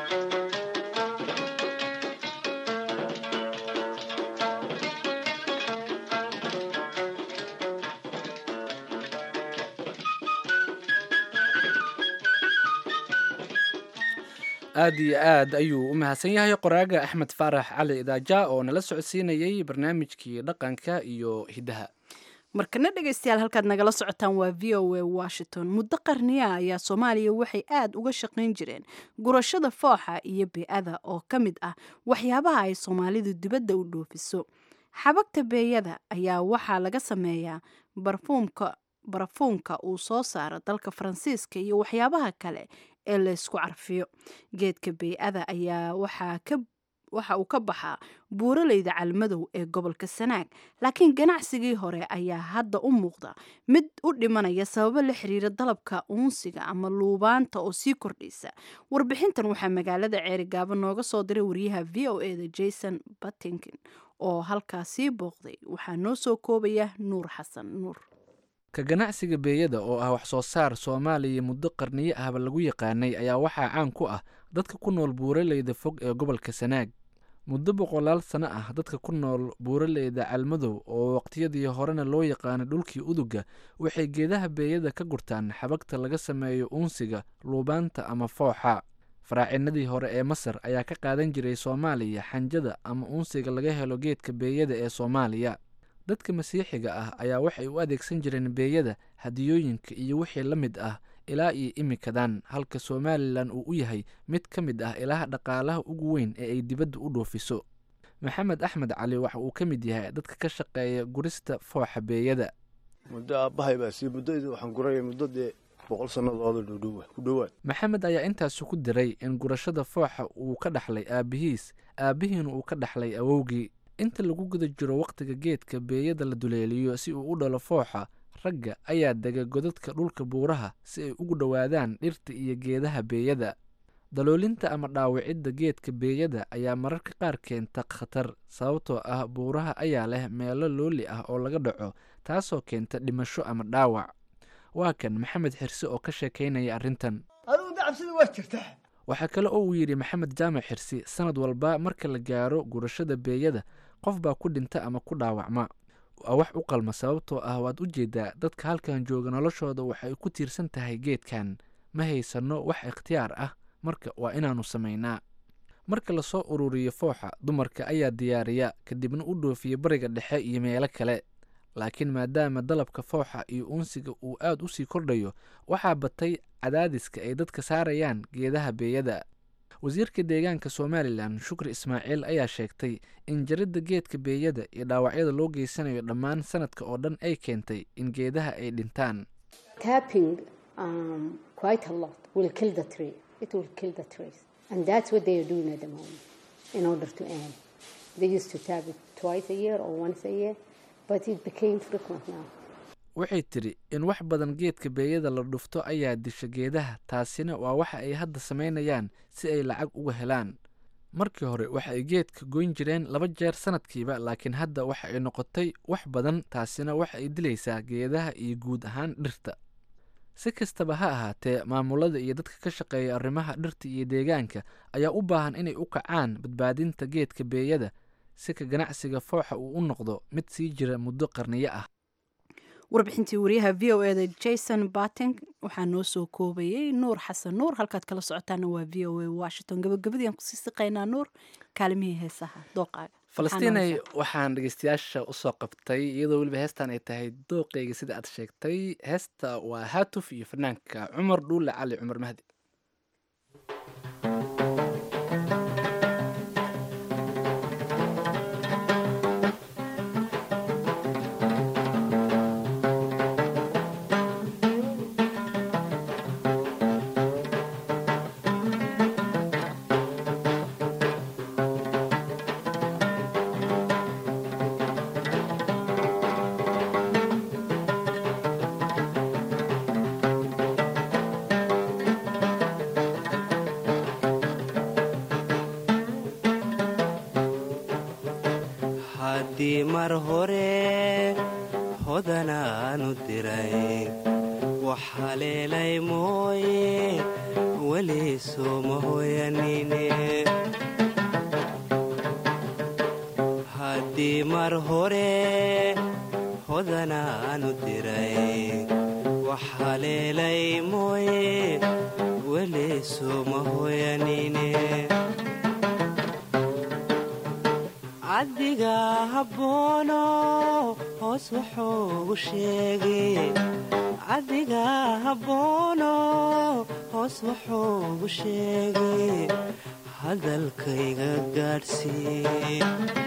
aad iyo aad ayuu u mahadsan yahay qoraaga axmed faarax cali idaaja oo nala socodsiinayey barnaamijkii dhaqanka iyo hiddaha markana dhegaystayaal halkaad nagala socotaan waa v o a washington muddo qarniya ayaa soomaaliya waxay aad uga shaqayn jireen gurashada fooxa iyo bee-ada oo ka mid ah waxyaabaha ay soomaalidu dibadda u dhoofiso xabagta beeyada ayaa waxaa laga sameeyaa barfuumka barafuunka uu soo saaro dalka faransiiska iyo waxyaabaha kale ee laysku carfiyo geedka bey-ada ayaa waxaa ka waxa uu ka baxaa buuraleyda calmadow ee gobolka sanaag laakiin ganacsigii hore ayaa hadda u muuqda mid u dhimanaya sababo la xiriira dalabka uunsiga ama luubaanta oo sii kordhaysa warbixintan waxaa magaalada ceerigaabo nooga soo diray wariyaha v o eda jason battington oo halkaasii booqday waxaa noo soo koobaya nuur xasan nuur ka ganacsiga beeyada oo ah wax soo saar soomaaliya muddo qarniyo ahba lagu yaqaanay ayaa waxaa caan ku ah dadka ku nool buuraleyda fog ee gobolka sanaag muddo boqolaal sano ah dadka ku nool buuraleyda calmadow oo waqtiyadii horena loo yaqaanay dhulkii uduga waxay geedaha beeyada ka gurtaan xabagta laga sameeyo uunsiga luubaanta ama fooxa faraacinadii hore ee masar ayaa ka qaadan jiray soomaaliya xanjada ama uunsiga laga helo geedka beeyada ee soomaaliya dadka masiixiga ah ayaa waxay u adeegsan jireen beeyada hadiyooyinka iyo wixii la mid ah ilaa iyo imikadan halka somalilan uu u yahay mid ka mid ah ilaha dhaqaalaha ugu weyn ee ay dibadda u dhoofiso maxamed axmed cali waxa uu ka mid yahay dadka ka shaqeeya gurista fooxa beeyada muddo aabbahay baa sii muddadii waxaan guraya muddo dee boqol sannadooda dhudhowa ku dhowaad maxamed ayaa intaasi ku diray in gurashada fooxa uu ka dhaxlay aabbihiis aabbihiina uu ka dhaxlay awowgii inta lagu guda jiro wakhtiga geedka beeyada la duleeliyo si uu u dhalo fooxa ragga ayaa dega godadka dhulka buuraha si ay ugu dhowaadaan dhirta iyo geedaha beeyada daloolinta ama dhaawicidda geedka beeyada ayaa mararka qaar keenta khatar sababtoo ah buuraha ayaa leh meelo looli ah oo laga dhaco taasoo keenta dhimasho ama dhaawac waa kan maxamed xirsi oo ka sheekaynaya arrintan adigu dacabsida waa jirtaa waxaa kale oo uu yidhi maxamed jaamac xirsi sanad walba marka la gaaro gurashada beeyada qof baa ku dhinta ama ku dhaawacma waa wax u qalma sababtoo ah waad u jeedaa dadka halkan jooga noloshooda waxay ku tiirsan tahay geedkan ma haysanno wax ikhtiyaar ah marka waa inaannu samaynaa marka lasoo ururiyo fooxa dumarka ayaa diyaariya kadibna u dhoofiya bariga dhexe iyo meelo kale laakiin maadaama dalabka fooxa iyo uunsiga uu aad u sii kordhayo waxaa batay cadaadiska ay dadka saarayaan geedaha beeyada wasiirka deegaanka somalilan shukri ismaaciil ayaa sheegtay in jaridda geedka beeyada iyo dhaawacyada loo geysanayo dhammaan sanadka oo dhan ay keentay in geedaha ay dhintaan waxay tidhi in wax badan geedka beeyada la dhufto ayaa disha geedaha taasina waa waxa ay hadda samaynayaan si ay lacag uga helaan markii hore waxa ay geedka goyn jireen laba jeer sanadkiiba laakiin hadda waxa ay noqotay wax badan taasina waxa ay dilaysaa geedaha iyo guud ahaan dhirta si kastaba ha ahaatee maamulada iyo dadka ka shaqeeya arrimaha dhirta iyo deegaanka ayaa u baahan inay u kacaan badbaadinta geedka beeyada si ka ganacsiga fooxa uu u noqdo mid sii jira muddo qarniyo ah warbixintii wariyaha v o eda jason bating waxaa noo soo koobayay nuur xasan nuur halkaad kala socotaana waa v o a washington gabagabadii aan kusii siqaynaa nuur kaalimihii heesaha dooqaaga falastiinay waxaan dhegeystayaasha usoo qabtay iyadoo weliba heestan ay tahay dooqeyga sida aad sheegtay heesta waa haatuf iyo fanaanka cumar dhuule cali cumar mahdi haddii mar hore hodanaanu diray waxaa leelay mooye weli sooma hoyanine haddii mar hore hodanaanu diray waxaa leelay mooye weli sooma hoyanine caddiga habboono hoos wuxuugu sheegay caddiga habboono hoos wuxuugu sheegay hadalkayga gaadhsii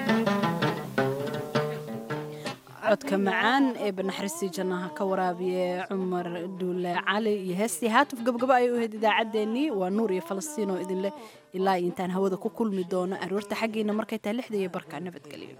codka macaan ee banaxariistii jannaha ka waraabiye cumar duule cali iyo heestii haatuf gabgabo ayay u ahayd idaacaddeenii waa nuur iyo falastiin oo idinleh ilaa intaan hawada ku kulmi doono aroorta xaggiina markay tahay lixda iyo barka nabadgelyo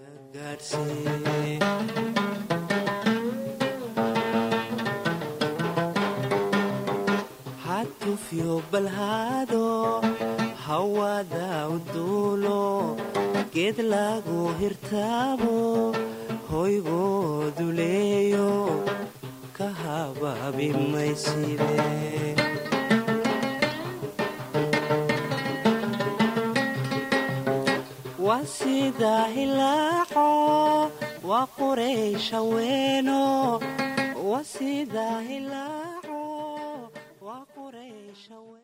hatufyo balhaado hawada u duulo geed lagu hirtaabo hoygoodu leeyo ka habaabi mayside waa sida hilaaco waa quraysha weeno waa sida hilaaco waa quraysha weeno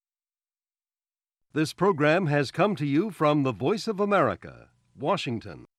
This program has come to you from the Voice of America, Washington.